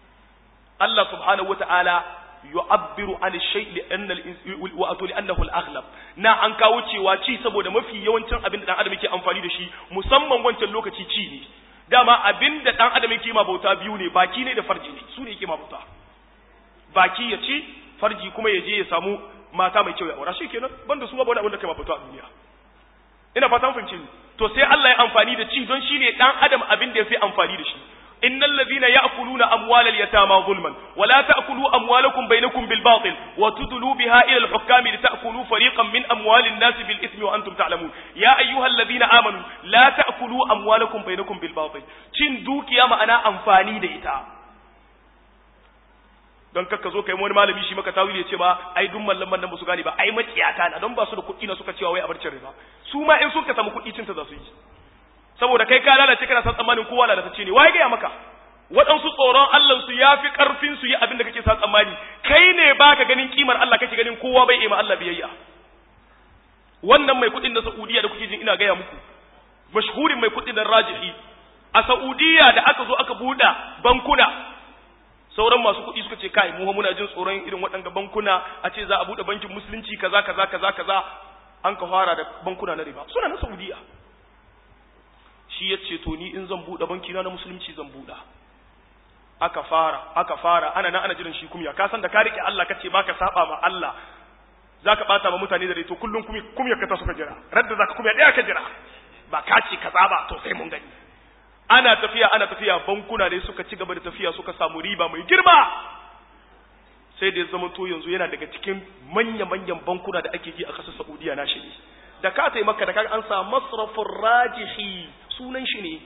A: Allah subhanahu wataala yu'abbiru an shay li anna wa atu li annahu al-aghlab na an kawo cewa ci saboda mafi yawancin abin da dan adam yake amfani da shi musamman wancan lokaci ci ne dama abin da dan adam yake ma bauta biyu ne baki ne da farji ne su ne yake ma bauta baki ya ci farji kuma ya je ya samu mata mai kyau ya aura shikenan banda su babu wani abin da kai ma bauta a duniya ina fatan fahimci ni to sai Allah ya amfani da ci don shine dan adam abin da yafi amfani da shi innal ladhina ya'kuluna amwalal yatama zulman wa la ta'kulu amwalakum bainakum bil batil wa tudlu biha ila al hukam li ta'kulu fariqan min amwalin nas bil ithmi wa antum ta'lamun ya ayyuhal ladhina amanu la ta'kulu amwalakum bainakum bil batil cin dukiya ma'ana amfani da ita don kakka zo kai wani malami shi maka tawili ya ce ba ai duk mallaman nan ba su gane ba ai maciyata na don ba su da kuɗi na suka cewa wai a barcin riba su ma in suka samu kuɗi cinta za su yi saboda kai ka lalace kana san tsammanin kowa lalatacce ne waye gaya maka waɗansu tsoron Allah su ya fi ƙarfin su yi abin da kake sa tsammani kai ne baka ganin kimar Allah kake ganin kowa bai ima Allah biyayya wannan mai kuɗin na Saudiya da kuke jin ina gaya muku mashhurin mai kuɗin nan rajihi a Saudiya da aka zo aka buɗe bankuna sauran masu kuɗi suka ce kai mu muna jin tsoron irin waɗanda bankuna a ce za a buɗe bankin musulunci kaza kaza kaza kaza an ka fara da bankuna na riba suna na Saudiya shi ya ce to ni in zan buɗe banki na na musulunci zan buɗe aka fara aka fara ana nan ana jiran shi kumya ka san da ka rike Allah kace baka saba ma Allah zaka bata ma mutane da rai to kullun kumya kumya ka ta suka jira radda zaka kumya daya ka jira ba ka ce kaza ba to sai mun gani ana tafiya ana tafiya bankuna ne suka ci gaba da tafiya suka samu riba mai girma sai da ya zama to yanzu yana daga cikin manya-manyan bankuna da ake yi a ƙasar Saudiya na shi ne da ka tai maka da kaga an sa masrafin rajihi sunan shi ne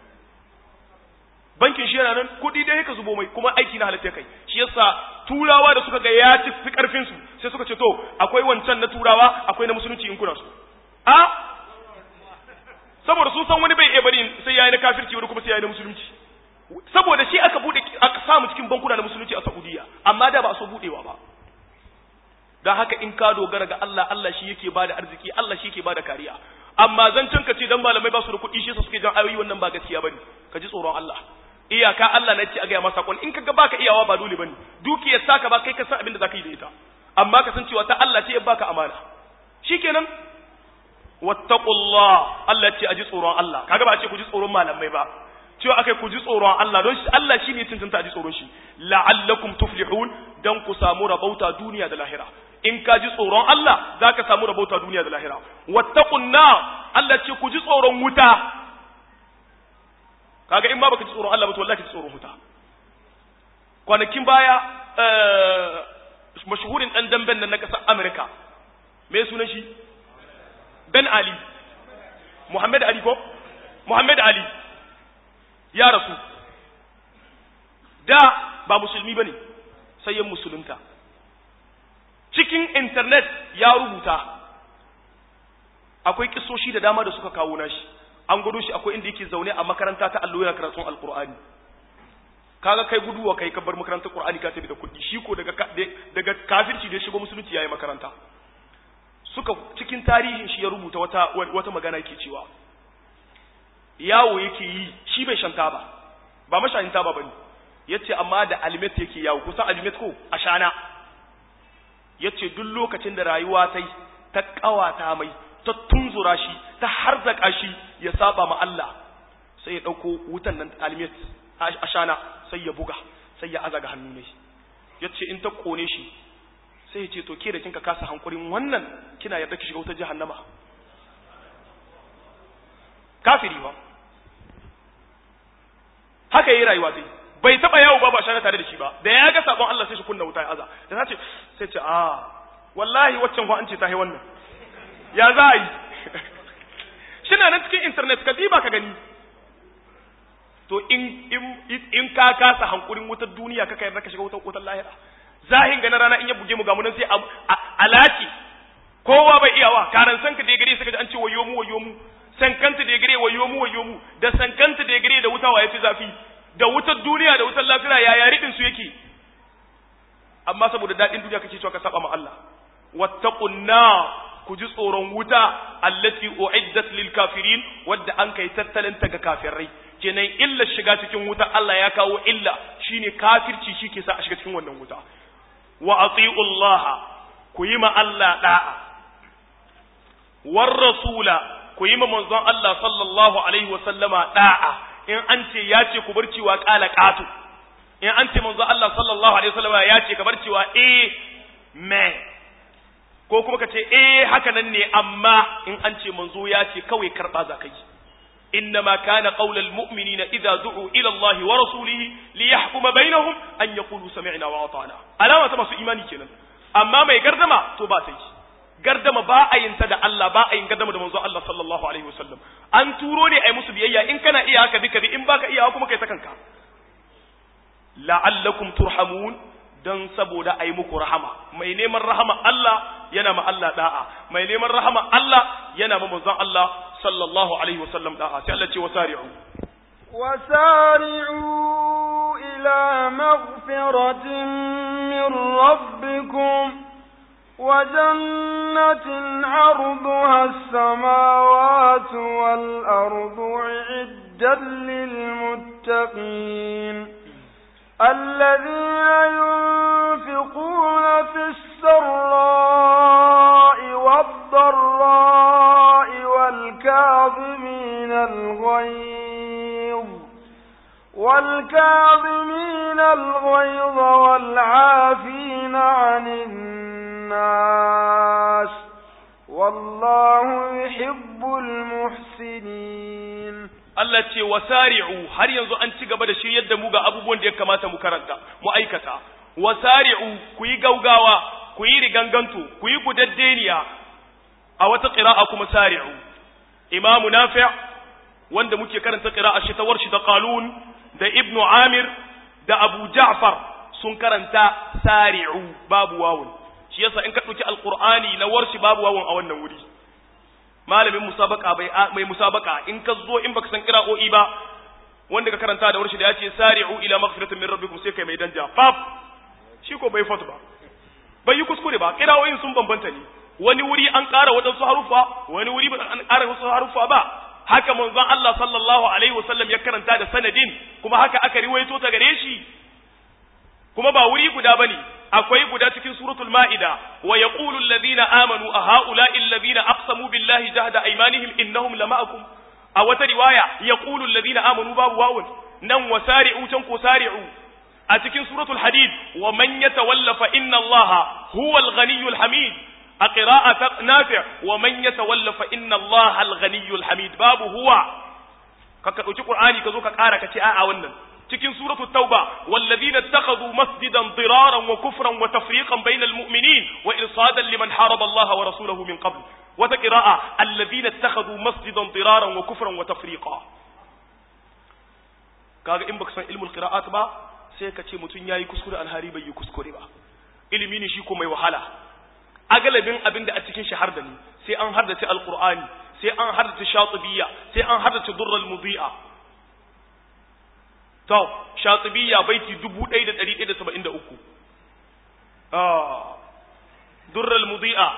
A: bankin shi yana nan kuɗi dai ka zubo mai kuma aiki na halatta kai shi yasa turawa da suka ga ya ci fi karfin su sai suka ce to akwai wancan na turawa akwai na musulunci in kuna so a saboda sun san wani bai iya bari sai yayi na kafirci wani kuma sai yayi na musulunci saboda shi aka bude aka samu cikin bankuna na musulunci a Saudiya amma da ba so budewa ba dan haka in ka dogara ga Allah Allah shi yake bada arziki Allah shi yake bada kariya amma zancen ka ce dan malamai ba su da kuɗi shi suke jan ayoyi wannan ba gaskiya bane ka ji tsoron Allah iyaka Allah na ce a gaya masa sakon in kaga baka iyawa ba dole bane dukiyar saka ba kai ka san abin da zaka yi da ita amma ka san cewa ta Allah ce ya baka amana shikenan wattaqullah Allah ce aji tsoron Allah kaga ba a ce ku ji tsoron malamai ba cewa akai ku ji tsoron Allah don shi Allah shine cancanta aji tsoron shi la'allakum tuflihun dan ku samu rabauta duniya da lahira in ka ji tsoron Allah zaka samu rabauta duniya da lahira wattaqun Allah ce ku ji tsoron wuta kaga in ba baka ji tsoron Allah ba to wallahi ji tsoron wuta kwanakin baya mashhurin dan damben nan na kasar America me sunan shi Ben Ali Muhammad Ali ko Muhammad Ali ya rasu da ba musulmi bane sai ya musulunta cikin internet ya rubuta akwai kisoshi da dama da suka kawo nashi an gudu shi akwai inda yake zaune a makaranta ta allo yana karatun alqur'ani kaga kai guduwa kai ka bar makarantar qur'ani ka tafi da kuɗi shi ko daga daga kafirci da ya shigo musulunci yayi makaranta suka cikin tarihin shi ya rubuta wata wata magana yake cewa yawo yake yi shi bai shanta ba ba mashayin taba bane yace amma da alimet yake yawo kusan alimet ko ashana yace duk lokacin da rayuwa tai ta kawata mai ta tunzura shi ta harzaka shi ya saba ma Allah sai ya dauko wutan nan alimet ashana sai ya buga sai ya azaga hannu ne yace in ta kone shi sai ya ce to ke da kinka kasa hankurin wannan kina yarda ki shiga wutar jahannama kafiri ba haka yayi rayuwa sai bai taba yawo ba ba shana tare da shi ba da ya ga sabon Allah sai shi kunna wuta ya aza da ta ce sai ce ah wallahi waccan ko an ce ta yi wannan ya za a yi shina nan cikin internet ka diba ka gani to in in in ka kasa hankurin wutar duniya ka kai ka shiga wutar wutar lahira zahin ga na rana in ya buge mu ga mu nan sai alaki kowa bai iyawa karan sanka da gare suka ji an ce wayo mu wayo mu sankanta da gare wayo mu wayo mu da sankanta da gare da wuta waye fi zafi da wutar duniya da wutar lafiya yaya ridin su yake amma saboda dadin duniya kake cewa ka saba ma Allah wattaqun ku ji tsoron wuta allati uiddat lil kafirin wadda an kai tattalin ta ga kafirai kenan illa shiga cikin wuta Allah ya kawo illa shine kafirci shi ke sa a shiga cikin wannan wuta wa ati'u Allah ku yi ma Allah da'a war rasula ku yi ma manzon Allah sallallahu alaihi wa sallama da'a in an ce ya ce ku bar cewa qala qatu in an ce manzon Allah sallallahu alaihi wa sallama ya ce ka bar cewa eh me ko kuma ka ce eh haka nan ne amma in an ce manzo ya ce kawai karba za ka yi إنما كان قول المؤمنين إذا دعوا إلى الله ورسوله ليحكم بينهم أن يقولوا سمعنا وأطعنا ألا ما سو إيماني كنا أما ما يقردما توباتي قردما با أين تدى الله با أين قردما دا منزو الله صلى الله عليه وسلم أن توروني أي مسو بيئيا إن كان إياك بك بي إن باك إياكم كي تكنك لعلكم ترحمون dan saboda ai muku rahama mai neman rahama Allah yana ma Allah da'a mai neman rahama Allah yana ma manzon Allah sallallahu alaihi wasallam da'a sai Allah ce wasari'u
B: وسارعوا إلى مغفرة من ربكم وجنة عرضها السماوات والأرض عدا للمتقين الذين ينفقون في السراء والضراء والكاظمين الغيظ والكاظمين الغيظ والعافين عن الناس والله يحب المحسنين
A: Allah ce wasari'u har yanzu an ci gaba da shiryar da mu ga abubuwan da ya kamata mu karanta mu aikata wasari'u ku yi gaugawa ku yi riganganto ku yi gudaddeniya a wata qira'a kuma sari'u imamu nafi' wanda muke karanta qira'a shi ta warshi da qalun da ibnu amir da abu ja'far sun karanta sari'u babu wawun shi yasa in ka dauki alqur'ani na warshi babu wawun a wannan wuri malamin musabaka bai mai musabaka in ka zo in baka san qira'o'i ba wanda ka karanta da warshi da yace sari'u ila maghfiratin min rabbikum sai kai mai danja faf shi ko bai fatu ba bai yi kuskure ba qira'o'in sun bambanta ne wani wuri an ƙara waɗansu harufa wani wuri ba an ƙara wasu harufa ba haka manzon Allah sallallahu alaihi wasallam ya karanta da sanadin kuma haka aka riwaito ta gare shi kuma ba wuri guda bane akwai guda cikin suratul ma'ida wa yaqulu alladhina amanu a ha'ula'i alladhina aqsamu billahi jahda aymanihim innahum lama'akum a wata riwaya yaqulu alladhina amanu babu wawun nan wasari'u can ko sari'u a cikin suratul hadid wa man yatawalla fa inna allaha huwal ghaniyyul hamid a qira'at nafi' wa man yatawalla fa inna allaha al ghaniyyul hamid babu huwa ka ka dauki qur'ani ka zo ka kara ka ce a'a wannan cikin suratul tauba walladhina ittakhadhu masjidan diraran wa kufran wa tafriqan bainal mu'minin wa irsadan liman haraba allaha wa rasulahu min qabl wata qira'a alladhina ittakhadhu masjidan diraran wa kufran wa tafriqa kaga in baka san ilmul qira'at ba sai ka ce mutum yayi kuskure alhari bai yi kuskure ba ilimi ne shi ko mai wahala agalabin abin da a cikin shi har da ni sai an haddace alqur'ani sai an haddace shatibiyya sai an haddace durrul mudi'a to shatibiyya baiti 1173 ah durrul mudi'a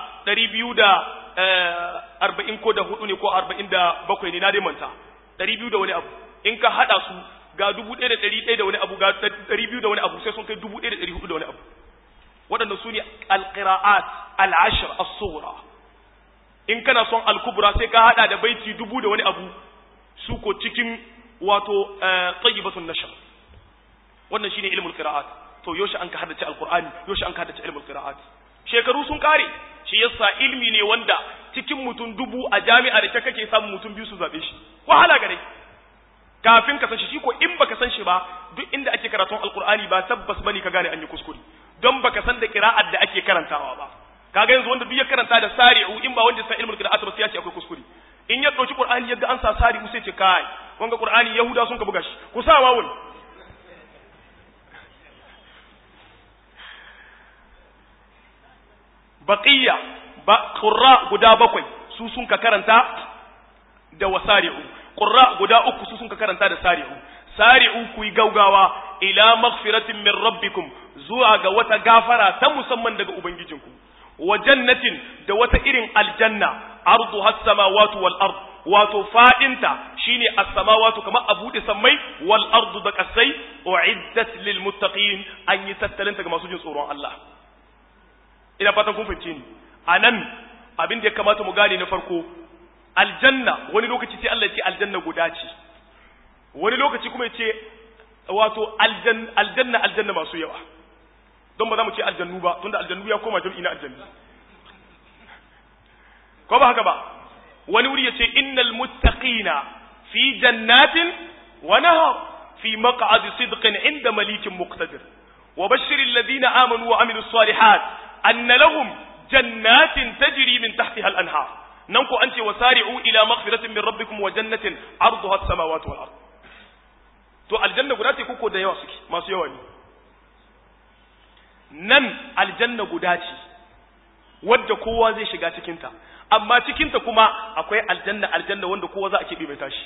A: 240 ko da hudu ne ko 47 ne na dai manta 200 da wani abu in ka hada su ga dubu ɗaya da ɗari ɗaya da wani abu ga ɗari biyu da wani abu sai sun kai dubu ɗaya da ɗari hudu da wani abu waɗanda su ne alƙira'at al'ashir as-sughra in kana son al-kubra sai ka hada da baiti dubu da wani abu su ko cikin wato tayyibatun nashr wannan shine ilmul qira'at to yoshi an ka haddace alqur'ani yoshi an ka haddace ilmul qira'at shekaru sun kare shi yasa ilmi ne wanda cikin mutum dubu a jami'a da kake samun mutum biyu su zabe shi wahala gare kafin ka san shi shi ko in baka san shi ba duk inda ake karatun alqur'ani ba tabbas bane ka gane an yi kuskure don baka san da qira'at da ake karantawa ba kaga yanzu wanda duk ya karanta da sari'u in ba wanda san ilmul qira'at ba sai ya ce akwai kuskure in ya dauki qur'ani yadda an sa sari'u sai ce kai wanga qur'ani yahuda sun ka buga shi ku sa wawun baqiya ba qurra guda bakwai su sun ka karanta da wasari'u qurra guda uku su sun ka karanta da sari'u sari'u ku yi gaugawa ila maghfiratin min rabbikum zuwa ga wata gafara ta musamman daga ubangijinku wa jannatin da wata irin aljanna ardu has samawati wal ard wato fadinta shine as-samawati kamar a bude sammai wal ardu da kasai uiddat lil muttaqin an yi tattalin ga masu jin tsoron Allah ina fatan kun fahimce ni anan abin da ya kamata mu gane na farko aljanna wani lokaci sai Allah ya ce aljanna guda ce wani lokaci kuma ya ce wato aljanna aljanna masu yawa don ba za mu ce aljannu ba tunda aljannu ya koma jam'i na aljannu ko ba haka ba wani wuri ya ce innal muttaqina fi jannatin wa nahar fi maq'adi sidqin inda malikin muqtadir wa bashir alladhina amanu wa amilus salihat anna lahum jannatin tajri min tahtiha al-anhar nan ko an ce wasari'u ila maghfiratin min rabbikum wa jannatin arduha as-samawati wal ard to aljanna guda ce koko da yawa suke masu yawa ne nan aljanna guda ce wadda kowa zai shiga cikinta amma cikinta kuma akwai aljanna aljanna wanda kowa za a keɓe mai tashi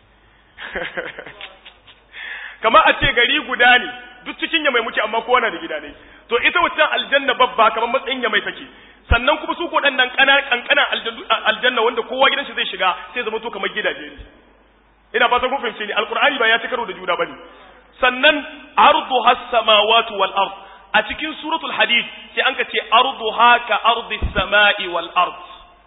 A: kamar a ce gari guda ne duk cikin ya mai muke amma kowa na da gida ne to ita wancan aljanna babba kamar matsayin ya mai take sannan kuma su ko dan nan kankanan aljanna wanda kowa gidan shi zai shiga sai zama to kamar gidaje ne ina fatan kun fahimce ni alqur'ani ba ya ci karo da juna bane sannan ardu has samawati wal ard a cikin suratul hadid sai an ka ce ardu haka ardi samai wal ard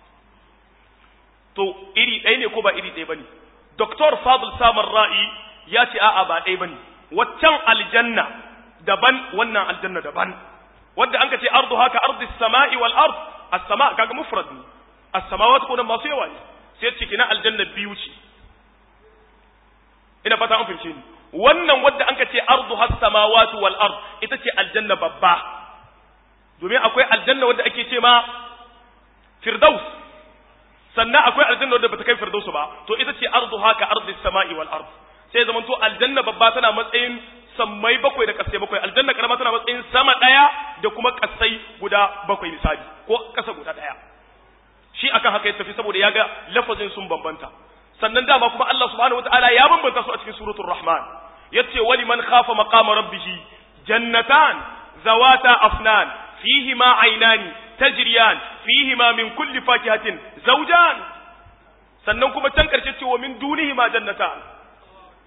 A: to iri ɗaya ne ko ba iri ɗaya bane Dr. Fadl Samar Ra'i ya ce a'a ba ɗaya bane waccan aljanna daban wannan aljanna daban wanda an ka ce ardu haka ardi samai wal ard as-sama kaga mufrad ne as-samawati ko nan masu yawa ne sai ce kina aljanna biyu ce ina fata an fahimce ni wannan wadda an ka ce ardu has samawati wal ard ita ce aljanna babba domin akwai aljanna wadda ake ce ma firdaus sannan akwai aljanna wadda bata kai firdaus ba to ita ce ardu haka ardi samai wal ard sai zaman to aljanna babba tana matsayin sammai bakwai da kasai bakwai aljanna karama tana matsayin sama daya da kuma kasai guda bakwai misali ko kasa guda daya shi akan haka ya tafi saboda ya ga lafazin sun bambanta sannan dama kuma Allah subhanahu wataala ya bambanta su a cikin suratul rahman yace wali man khafa maqama rabbih jannatan zawata afnan fihima aynani tajriyan fihima min kulli fakihatin zawjan sannan kuma can karshe ce wa min dunihima jannatan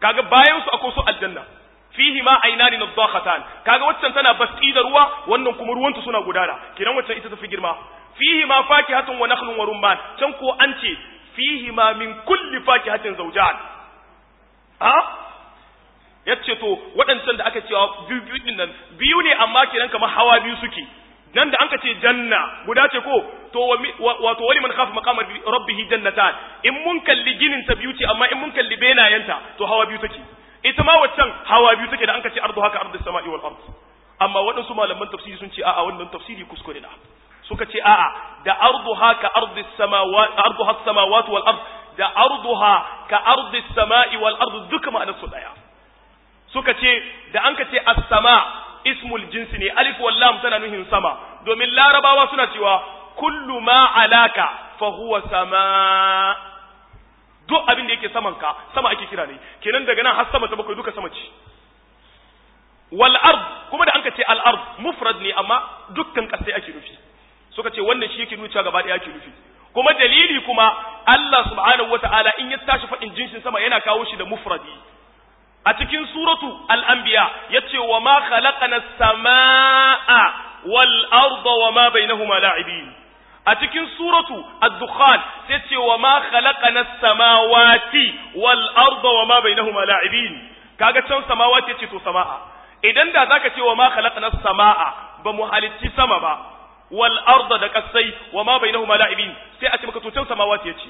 A: kaga bayan su akwai su aljanna fihi ma ainani nadakhatan kaga waccan tana basti da ruwa wannan kuma ruwanta suna gudana kiran waccan ita tafi girma fihi ma fakihatun wa nakhlun wa rumman can ko an ce fihi ma min kulli fakihatin zawjan ha yace to waɗancan da aka cewa biyu biyu din nan biyu ne amma kiran kamar hawa biyu suke nan da anka ce janna guda ce ko to wato wani man khafa maqama rabbih jannatan in mun kalli ginin ta biyu ce amma in mun kalli benayenta to hawa biyu take ita ma waccan hawa biyu take da anka ce ardu haka ardu samai wal ard amma waɗansu malaman tafsiri sun ce a'a wannan tafsiri kuskure na suka ce a'a da ardu haka ardu samawat ardu has samawat wal ard da arduha ka ardu samai wal ard duka ma'anar su daya suka ce da anka ce as-sama ismul jinsi ne alif wal lam tana nuhin sama domin larabawa suna cewa kullu ma alaka fa huwa sama duk abin da yake saman ka sama ake kira ne kenan daga nan har sama ta bakwai duka sama ce wal ard kuma da anka ce al ard mufrad ne amma dukkan kasai ake nufi suka ce wannan shi yake nuna gaba ɗaya ake nufi kuma dalili kuma Allah subhanahu wataala in ya tashi faɗin jinsin sama yana kawo shi da mufradi a cikin suratu al'ambiya ya ce wa ma khalaqana sama'a wal arda wa ma bainahuma la'ibin a cikin suratu ad-dukhan sai ce wa ma khalaqana samawati wal arda wa ma bainahuma la'ibin kaga can samawati ya ce to sama'a idan da zaka ce wa ma khalaqana sama'a ba mu halicci sama ba wal arda da kasai wa ma bainahuma la'ibin sai a ce maka to can samawati ya ce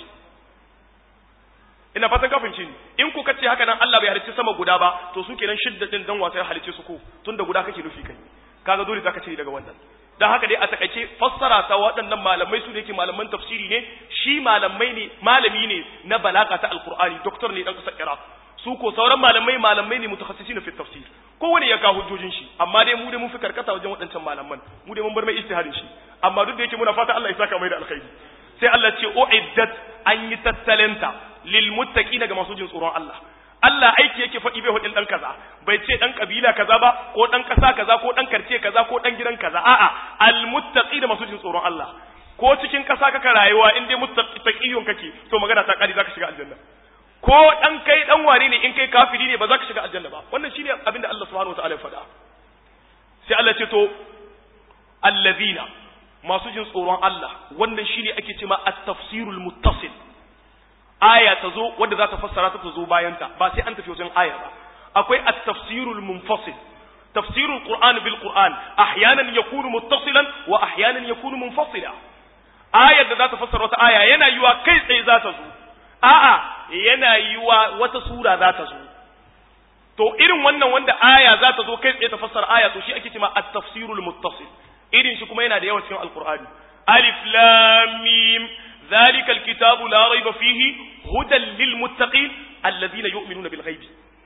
A: ina fatan kafin ni in ku kace haka nan Allah bai halicci sama guda ba to su kenan shidda din dan wasa ya halicce su ko tunda guda kake nufi kai kaga dole zaka ce daga wannan dan haka dai a takaice fassara ta waɗannan malamai su da yake malaman tafsiri ne shi malamai ne malami ne na balaga ta alqur'ani doktor ne dan kasar Iraq su ko sauran malamai malamai ne mutakhassisin fi tafsir kowane ya kawo hujjojin shi amma dai mu dai mun fi karkata wajen waɗancan malaman mu dai mun bar mai ijtihadin shi amma duk da yake muna fata Allah ya saka mai da alkhairi sai Allah ce uiddat an yi tattalenta lil muttaqina ga masu jin tsoron Allah Allah aiki yake faɗi bai hudin dan kaza bai ce dan kabila kaza ba ko dan kasa kaza ko dan karce kaza ko dan gidan kaza a'a al muttaqina masu jin tsoron Allah ko cikin kasa kaka rayuwa in dai muttaqiyun kake to magana ta kari zaka shiga aljanna ko dan kai dan wane ne in kai kafiri ne ba za ka shiga aljanna ba wannan shine abin da Allah subhanahu wataala ya faɗa sai Allah ce to allazina masu jin tsoron Allah wannan shine ake cewa at-tafsirul muttasil aya ta zo wadda za ta fassara ta zo bayan ta ba sai an tafi wajen aya ba akwai at-tafsirul munfasil tafsirul qur'an bil qur'an ahyanan yakunu muttasilan wa ahyanan yakunu munfasila ayar da za ta fassara wata aya yana yiwa kai tsaye za ta zo a'a yana yiwa wata sura za ta zo to irin wannan wanda aya za ta zo kai tsaye ta fassara aya to shi ake cewa at-tafsirul muttasil irin shi kuma yana da yawa cikin alqur'ani alif lam mim ذلك الكتاب لا ريب فيه هدى للمتقين الذين يؤمنون بالغيب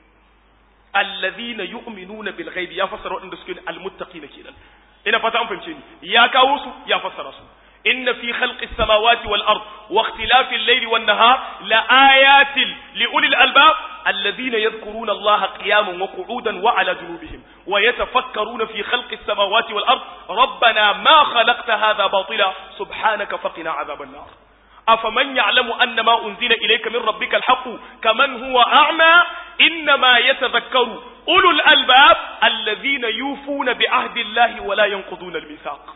A: الذين يؤمنون بالغيب يا فسر وان سكين المتقين كده ina fata an fahimce ni ya kawo su ya fassara su inna fi khalqi samawati wal ard wa ikhtilafi al-layli wan nahar la ayatin li ulil albab alladhina yadhkuruna allaha qiyaman wa qu'udan wa ala junubihim wa yatafakkaruna fi khalqi as-samawati wal ard rabbana ma khalaqta hadha batila subhanaka faqina adhaban nar أفمن يعلم أن ما أنزل إليك من ربك الحق كمن هو أعمى إنما يتذكر أولو الألباب الذين يوفون بعهد الله ولا ينقضون الميثاق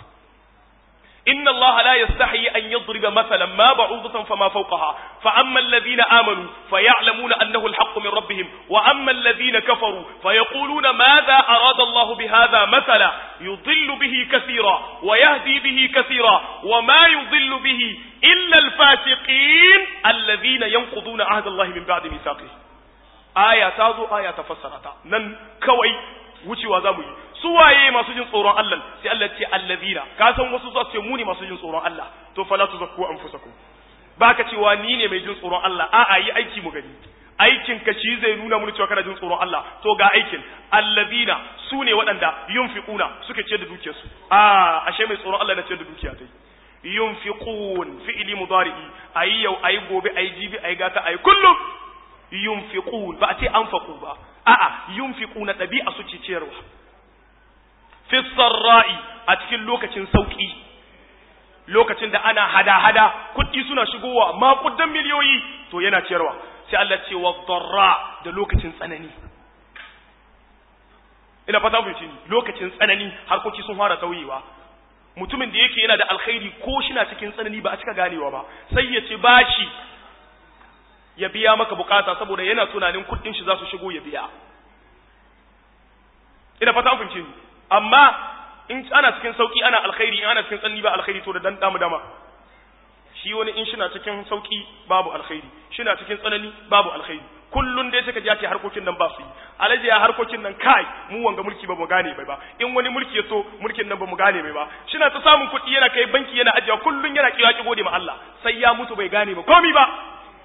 A: إن الله لا يستحي أن يضرب مثلا ما بعوضة فما فوقها فأما الذين آمنوا فيعلمون أنه الحق من ربهم وأما الذين كفروا فيقولون ماذا أراد الله بهذا مثلا يضل به كثيرا ويهدي به كثيرا وما يضل به إلا الفاسقين الذين ينقضون عهد الله من بعد ميثاقه آية تازو آية تفسرتا نن كوي wucewa za mu yi su waye masu jin tsoron Allah sai Allah ce allazina ka san wasu za su ce mu ne masu jin tsoron Allah to fala tuzakku anfusakum baka cewa ni ne mai jin tsoron Allah a'a yi aiki mu gani aikin ka shi zai nuna mu cewa kana jin tsoron Allah to ga aikin allazina su ne waɗanda yunfiquna suke ce da dukiyarsu a ashe mai tsoron Allah na ce da dukiya tai yunfiqun fi'li mudari'i ayi yau ayi gobe ayi jibi ayi gata ayi kullum yunfiqun ba a ce anfaqu ba a'a yunfiquna dabi'a su ce ciyarwa fi sarra'i a cikin lokacin sauki lokacin da ana hada-hada kuɗi suna shigowa makudan miliyoyi to yana ciyarwa sai Allah ce wa darra da lokacin tsanani ina fata ku ci lokacin tsanani harkoki sun fara tauyewa mutumin da yake yana da alkhairi ko shi na cikin tsanani ba a cika ganewa ba sai ya ci bashi ya biya maka bukata saboda yana tunanin kuɗin shi za su shigo ya biya ina fata ku ci amma in ana cikin sauki ana alkhairi in ana cikin tsanani ba alkhairi to da dan damu dama shi wani in shina cikin sauki babu alkhairi shina cikin tsanani babu alkhairi kullun dai suka ja ce harkokin nan ba su yi alaji ya harkokin nan kai mu wanga mulki ba mu gane bai ba in wani mulki ya so mulkin nan ba mu gane bai ba shina ta samun kuɗi yana kai banki yana ajiya kullun yana kiwa ki gode ma Allah sai ya mutu bai gane ba komi ba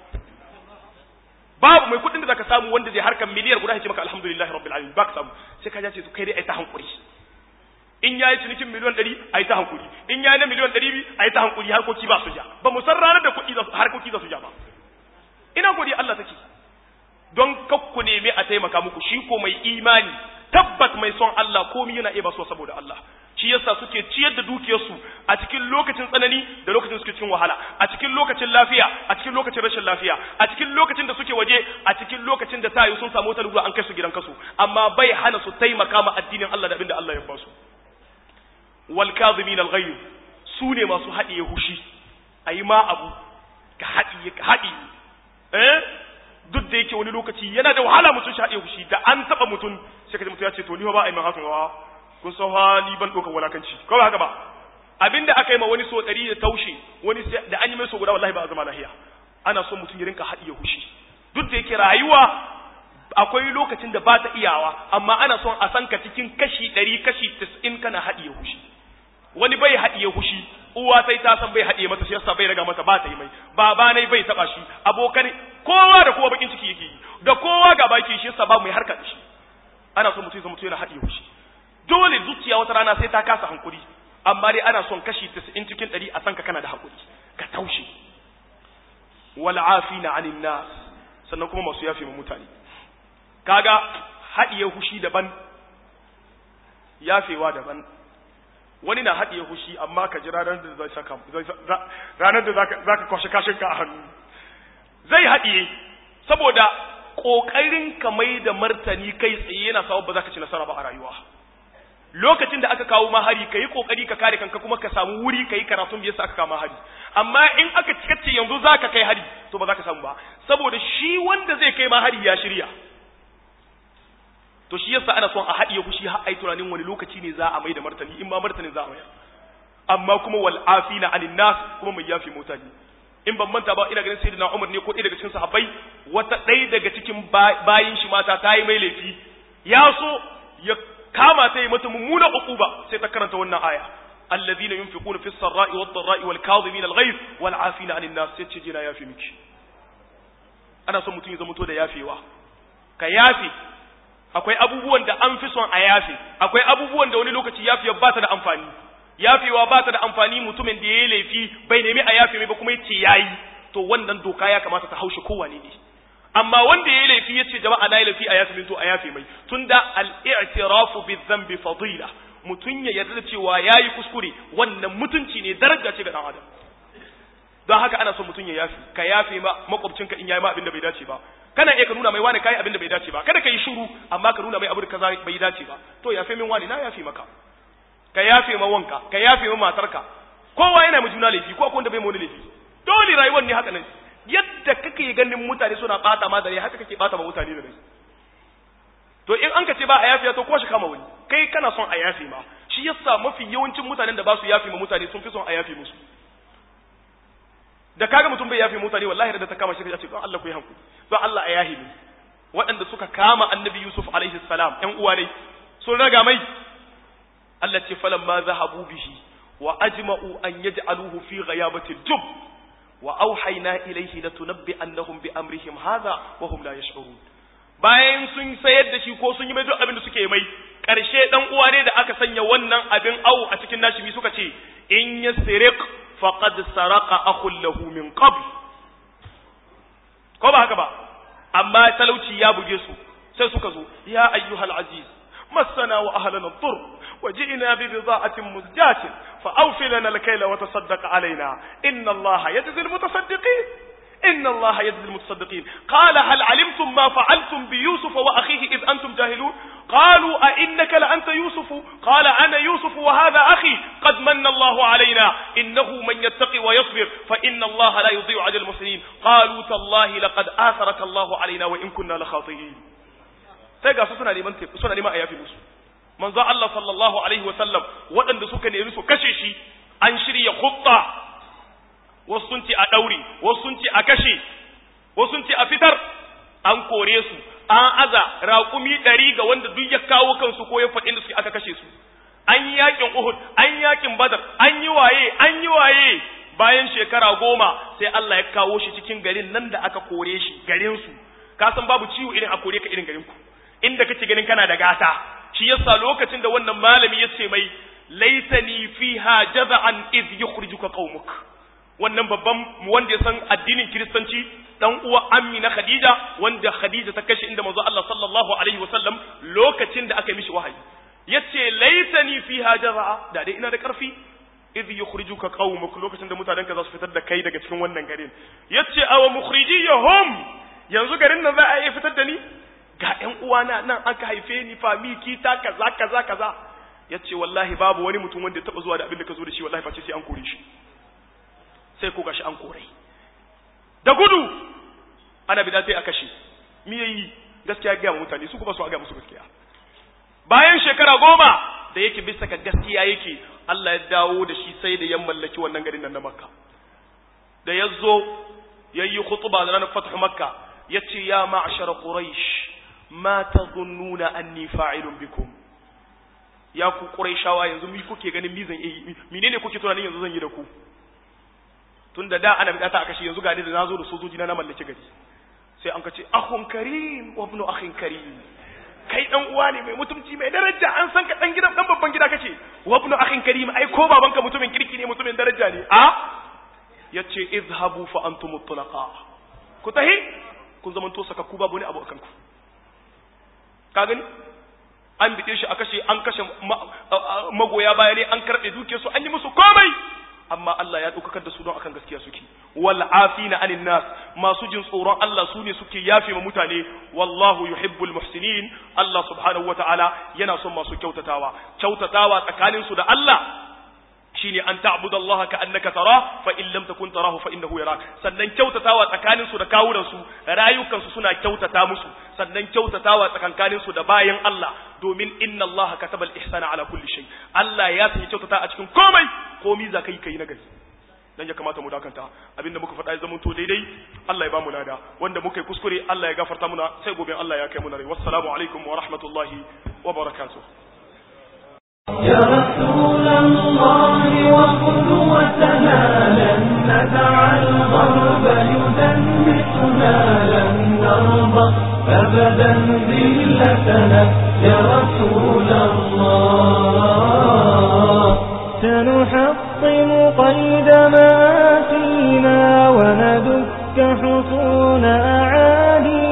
A: babu mai kuɗin da zaka samu wanda zai harkar miliyar guda ya ce maka alhamdulillahi rabbil alamin ba ka samu sai ka ja ce to kai dai ai ta hankuri in yayi cinikin miliyan ɗari a yi ta hankuri in yayi na miliyan ɗari biyu a yi ta hankuri harkoki ba su ja ba mu san ranar da kuɗi harkoki za su ja ba ina godiya Allah take don kakku nemi a taimaka muku shi ko mai imani tabbat mai son Allah komi yana iya basuwa saboda Allah shi yasa suke ciyar da dukiyarsu a cikin lokacin tsanani da lokacin suke cikin wahala a cikin lokacin lafiya a cikin lokacin rashin lafiya a cikin lokacin da suke waje a cikin lokacin da tayi sun samu wata lura an kai su gidan kasu amma bai hana su taimaka ma addinin Allah da abin da Allah ya basu wal kadhimin al ghayb su ne masu haɗiye hushi ayi ma abu ka haɗiye ka haɗiye eh duk da yake wani lokaci yana da wahala mutum shi haɗiye hushi da an taɓa mutum sai ka ji mutum ya ce to ni ba a yi min hakan wa kun san ha ni ban ɗaukar walakanci ko ba haka ba abinda aka yi ma wani so ɗari da taushe wani da an yi mai so guda wallahi ba a zama lahiya ana son mutum ya rinka haɗiye hushi duk da yake rayuwa akwai lokacin da ba ta iyawa amma ana son a san ka cikin kashi ɗari kashi tis'in kana haɗiye hushi wani bai haɗiye hushi uwa sai ta san bai haɗiye mata shi yasa bai raga mata ba ta yi mai baba ne bai taba shi abokan kowa da kowa bakin ciki yake yi da kowa ga baki shi yasa ba mai harka da shi ana son mutum ya mutum yana haɗiye hushi dole zuciya wata rana sai ta kasa hankuri amma dai ana son kashi 90 cikin 100 a san ka kana da hakuri ka taushe wal afina anin nas sannan kuma masu yafe mu mutane kaga haɗiye hushi daban yafewa daban wani na haɗiye hushi amma ka ji ranar da zai saka ranar da zaka kwashe kashin ka a hannu zai haɗiye saboda ƙoƙarin ka mai da martani kai tsaye yana sawa ba za ka ci nasara ba a rayuwa lokacin da aka kawo mahari ka yi ƙoƙari ka kare kanka kuma ka samu wuri ka yi karatun biyar aka kawo mahari amma in aka cikace yanzu za ka kai hari to ba za ka samu ba saboda shi wanda zai kai mahari ya shirya to shi yasa ana son a haɗiye kushi har ai tunanin wani lokaci ne za a mai da martani in ma martanin za a mai amma kuma wal afina anin nas kuma mai yafi mutane in ban manta ba ina ganin sayyidina Umar ne ko ɗaya daga cikin sahabbai wata ɗaya daga cikin bayin shi mata ta yi mai laifi ya so ya kama ta yi mata mummuna uquba sai ta karanta wannan aya alladhina yunfiquna fis sarra'i wad dharra'i wal kadhimin al ghayz wal afina anin nas sai ce jina yafi miki ana son mutum ya zama to da yafewa ka yafe akwai abubuwan da an fi son a yafe akwai abubuwan da wani lokaci yafewa ba ta da amfani yafewa ba ta da amfani mutumin da ya yi laifi bai nemi a yafe mai ba kuma yace yayi to wannan doka ya kamata ta haushe kowane ne amma wanda ya yi laifi yace jama'a na yi laifi a yafe min to a yafe mai tunda al-i'tirafu bi-dhanbi fadila mutun ya yarda cewa yayi kuskure wannan mutunci ne daraja ce ga dan adam don haka ana son mutun ya yafe ka yafe ma makwabcinka in yayi ma abin da bai dace ba kana iya ka nuna mai wani kai abin da bai dace ba kada ka yi shiru amma ka nuna mai abu da kaza bai dace ba to yafe min wani na yafe maka ka yafe ma wanka ka yafe ma matarka kowa yana mu juna laifi ko akwai wanda bai mu laifi dole rayuwar ne haka nan yadda kake ganin mutane suna bata ma da rai haka kake bata ma mutane da rai to in an ka ce ba a yafe to ko shi kama wani kai kana son a yafe ma shi yasa mafi yawancin mutanen da ba su yafe ma mutane sun fi son a yafe musu da kaga mutum bai yafe mutane wallahi da ta kama shi ka ce don Allah ku yi hankali don Allah a yahi ne waɗanda suka kama annabi Yusuf alaihi salam ƴan uwa dai sun raga mai Allah ce falan ma zahabu bihi wa ajma'u an yaj'aluhu fi ghayabati al-jub wa awhayna ilayhi latunabbi annahum bi amrihim hadha wa hum la yash'urun bayan sun sayar da shi ko sun yi mai duk abin da suke mai karshe dan uwa ne da aka sanya wannan abin au a cikin nashi suka ce in yasriq faqad saraka akhun lahu min qabl ko ba haka ba amma talauci ya buge su sai suka zo ya ayyuhal aziz massana wa ahlana ad-dur وجئنا ببضاعة مزجاة فأوفي لنا الكيل وتصدق علينا إن الله يجزي المتصدقين إن الله يجزي المتصدقين قال هل علمتم ما فعلتم بيوسف وأخيه إذ أنتم جاهلون قالوا أئنك لأنت يوسف قال أنا يوسف وهذا أخي قد من الله علينا إنه من يتقي ويصبر فإن الله لا يضيع أجر المحسنين قالوا تالله لقد آثرك الله علينا وإن كنا لخاطئين sai ga su suna neman suna neman a yafi musu manzo Allah sallallahu alaihi wa sallam waɗanda suka nemi su kashe shi an shirya khutta wasu sun ce a ɗaure wasu sun ce a kashe wasu sun ce a fitar an kore su an aza raƙumi ɗari ga wanda duk ya kawo kansu ko ya faɗi da su aka kashe su an yi yakin Uhud an yi yakin Badar an yi waye an yi waye bayan shekara goma sai Allah ya kawo shi cikin garin nan da aka kore shi garin su ka san babu ciwo irin a kore ka irin garin ku inda kake ganin kana da gata shi yasa lokacin da wannan malami ya ce mai laitani fiha jaza'an iz yukhrijuka qaumuk wannan babban wanda ya san addinin kiristanci dan uwa ammi na khadija wanda khadija ta kashe inda manzo Allah sallallahu alaihi wasallam lokacin da aka yi mishi wahayi yace laitani fiha jaza'a da dai ina da karfi idh yukhrijuka qaumuk lokacin da mutanenka za su fitar da kai daga cikin wannan garin yace aw mukhrijiyahum yanzu garin nan za a iya fitar da ni ga ƴan uwana nan aka haife ni fami kita kaza kaza kaza yace wallahi babu wani mutum wanda ya taba zuwa da abin da ka zo da shi wallahi face sai an kore shi sai ko gashi an kore da gudu ana bida sai a kashe me yayi gaskiya ga mutane su kuma su ga musu gaskiya bayan shekara goma da yake bisa ga gaskiya yake Allah ya dawo da shi sai da ya mallaki wannan garin nan na Makka da ya zo yayi khutba da ranar fathu Makka yace ya ma'shar quraish ma tadhunnuna anni fa'ilun bikum ya ku quraishawa yanzu mi kuke ganin mi zan yi menene kuke tunanin yanzu zan yi da ku tunda da ana bidata aka shi yanzu ga ni da nazo da sojoji na na mallaki gari sai an kace akhun karim wa ibnu akhin karim kai dan uwa ne mai mutumci mai daraja an san ka dan gidan dan babban gida kace wa ibnu akhin karim ai ko babanka mutumin kirki ne mutumin daraja ne a yace izhabu fa antum mutlaqa ku tahi kun zaman to saka ku babu ne abu akan ku ka gani an bide shi a kashe an kashe magoya baya ne an karbe duke su an yi musu komai amma Allah ya ɗaukakar da su don akan gaskiya suke wal afina anin nas masu jin tsoron Allah su ne suke yafe ma mutane wallahu yuhibbul muhsinin Allah subhanahu wataala yana son masu kyautatawa kyautatawa tsakanin su da Allah shine an ta'budu Allah ka annaka tara fa in lam takun tarahu fa innahu yarak sannan kyautatawa tsakanin su da kawunan su rayukan su suna kyautata musu sannan kyautatawa tsakankanin su da bayan Allah domin inna Allah kataba al-ihsana ala kulli shay Allah ya sanya kyautata a cikin komai komai za kai kai na gari dan ya kamata mu dakanta abinda muka faɗa ya zama to daidai Allah ya ba mu lada wanda muka yi kuskure Allah ya gafarta muna sai gobe Allah ya kai mu rai wassalamu alaikum wa rahmatullahi wa barakatuh
C: يا رسول الله وقدوتنا لن ندع الغرب يدنسنا لن نرضى أبدا ذلتنا يا رسول الله سنحطم قيد ما فينا وندك حصون أعادينا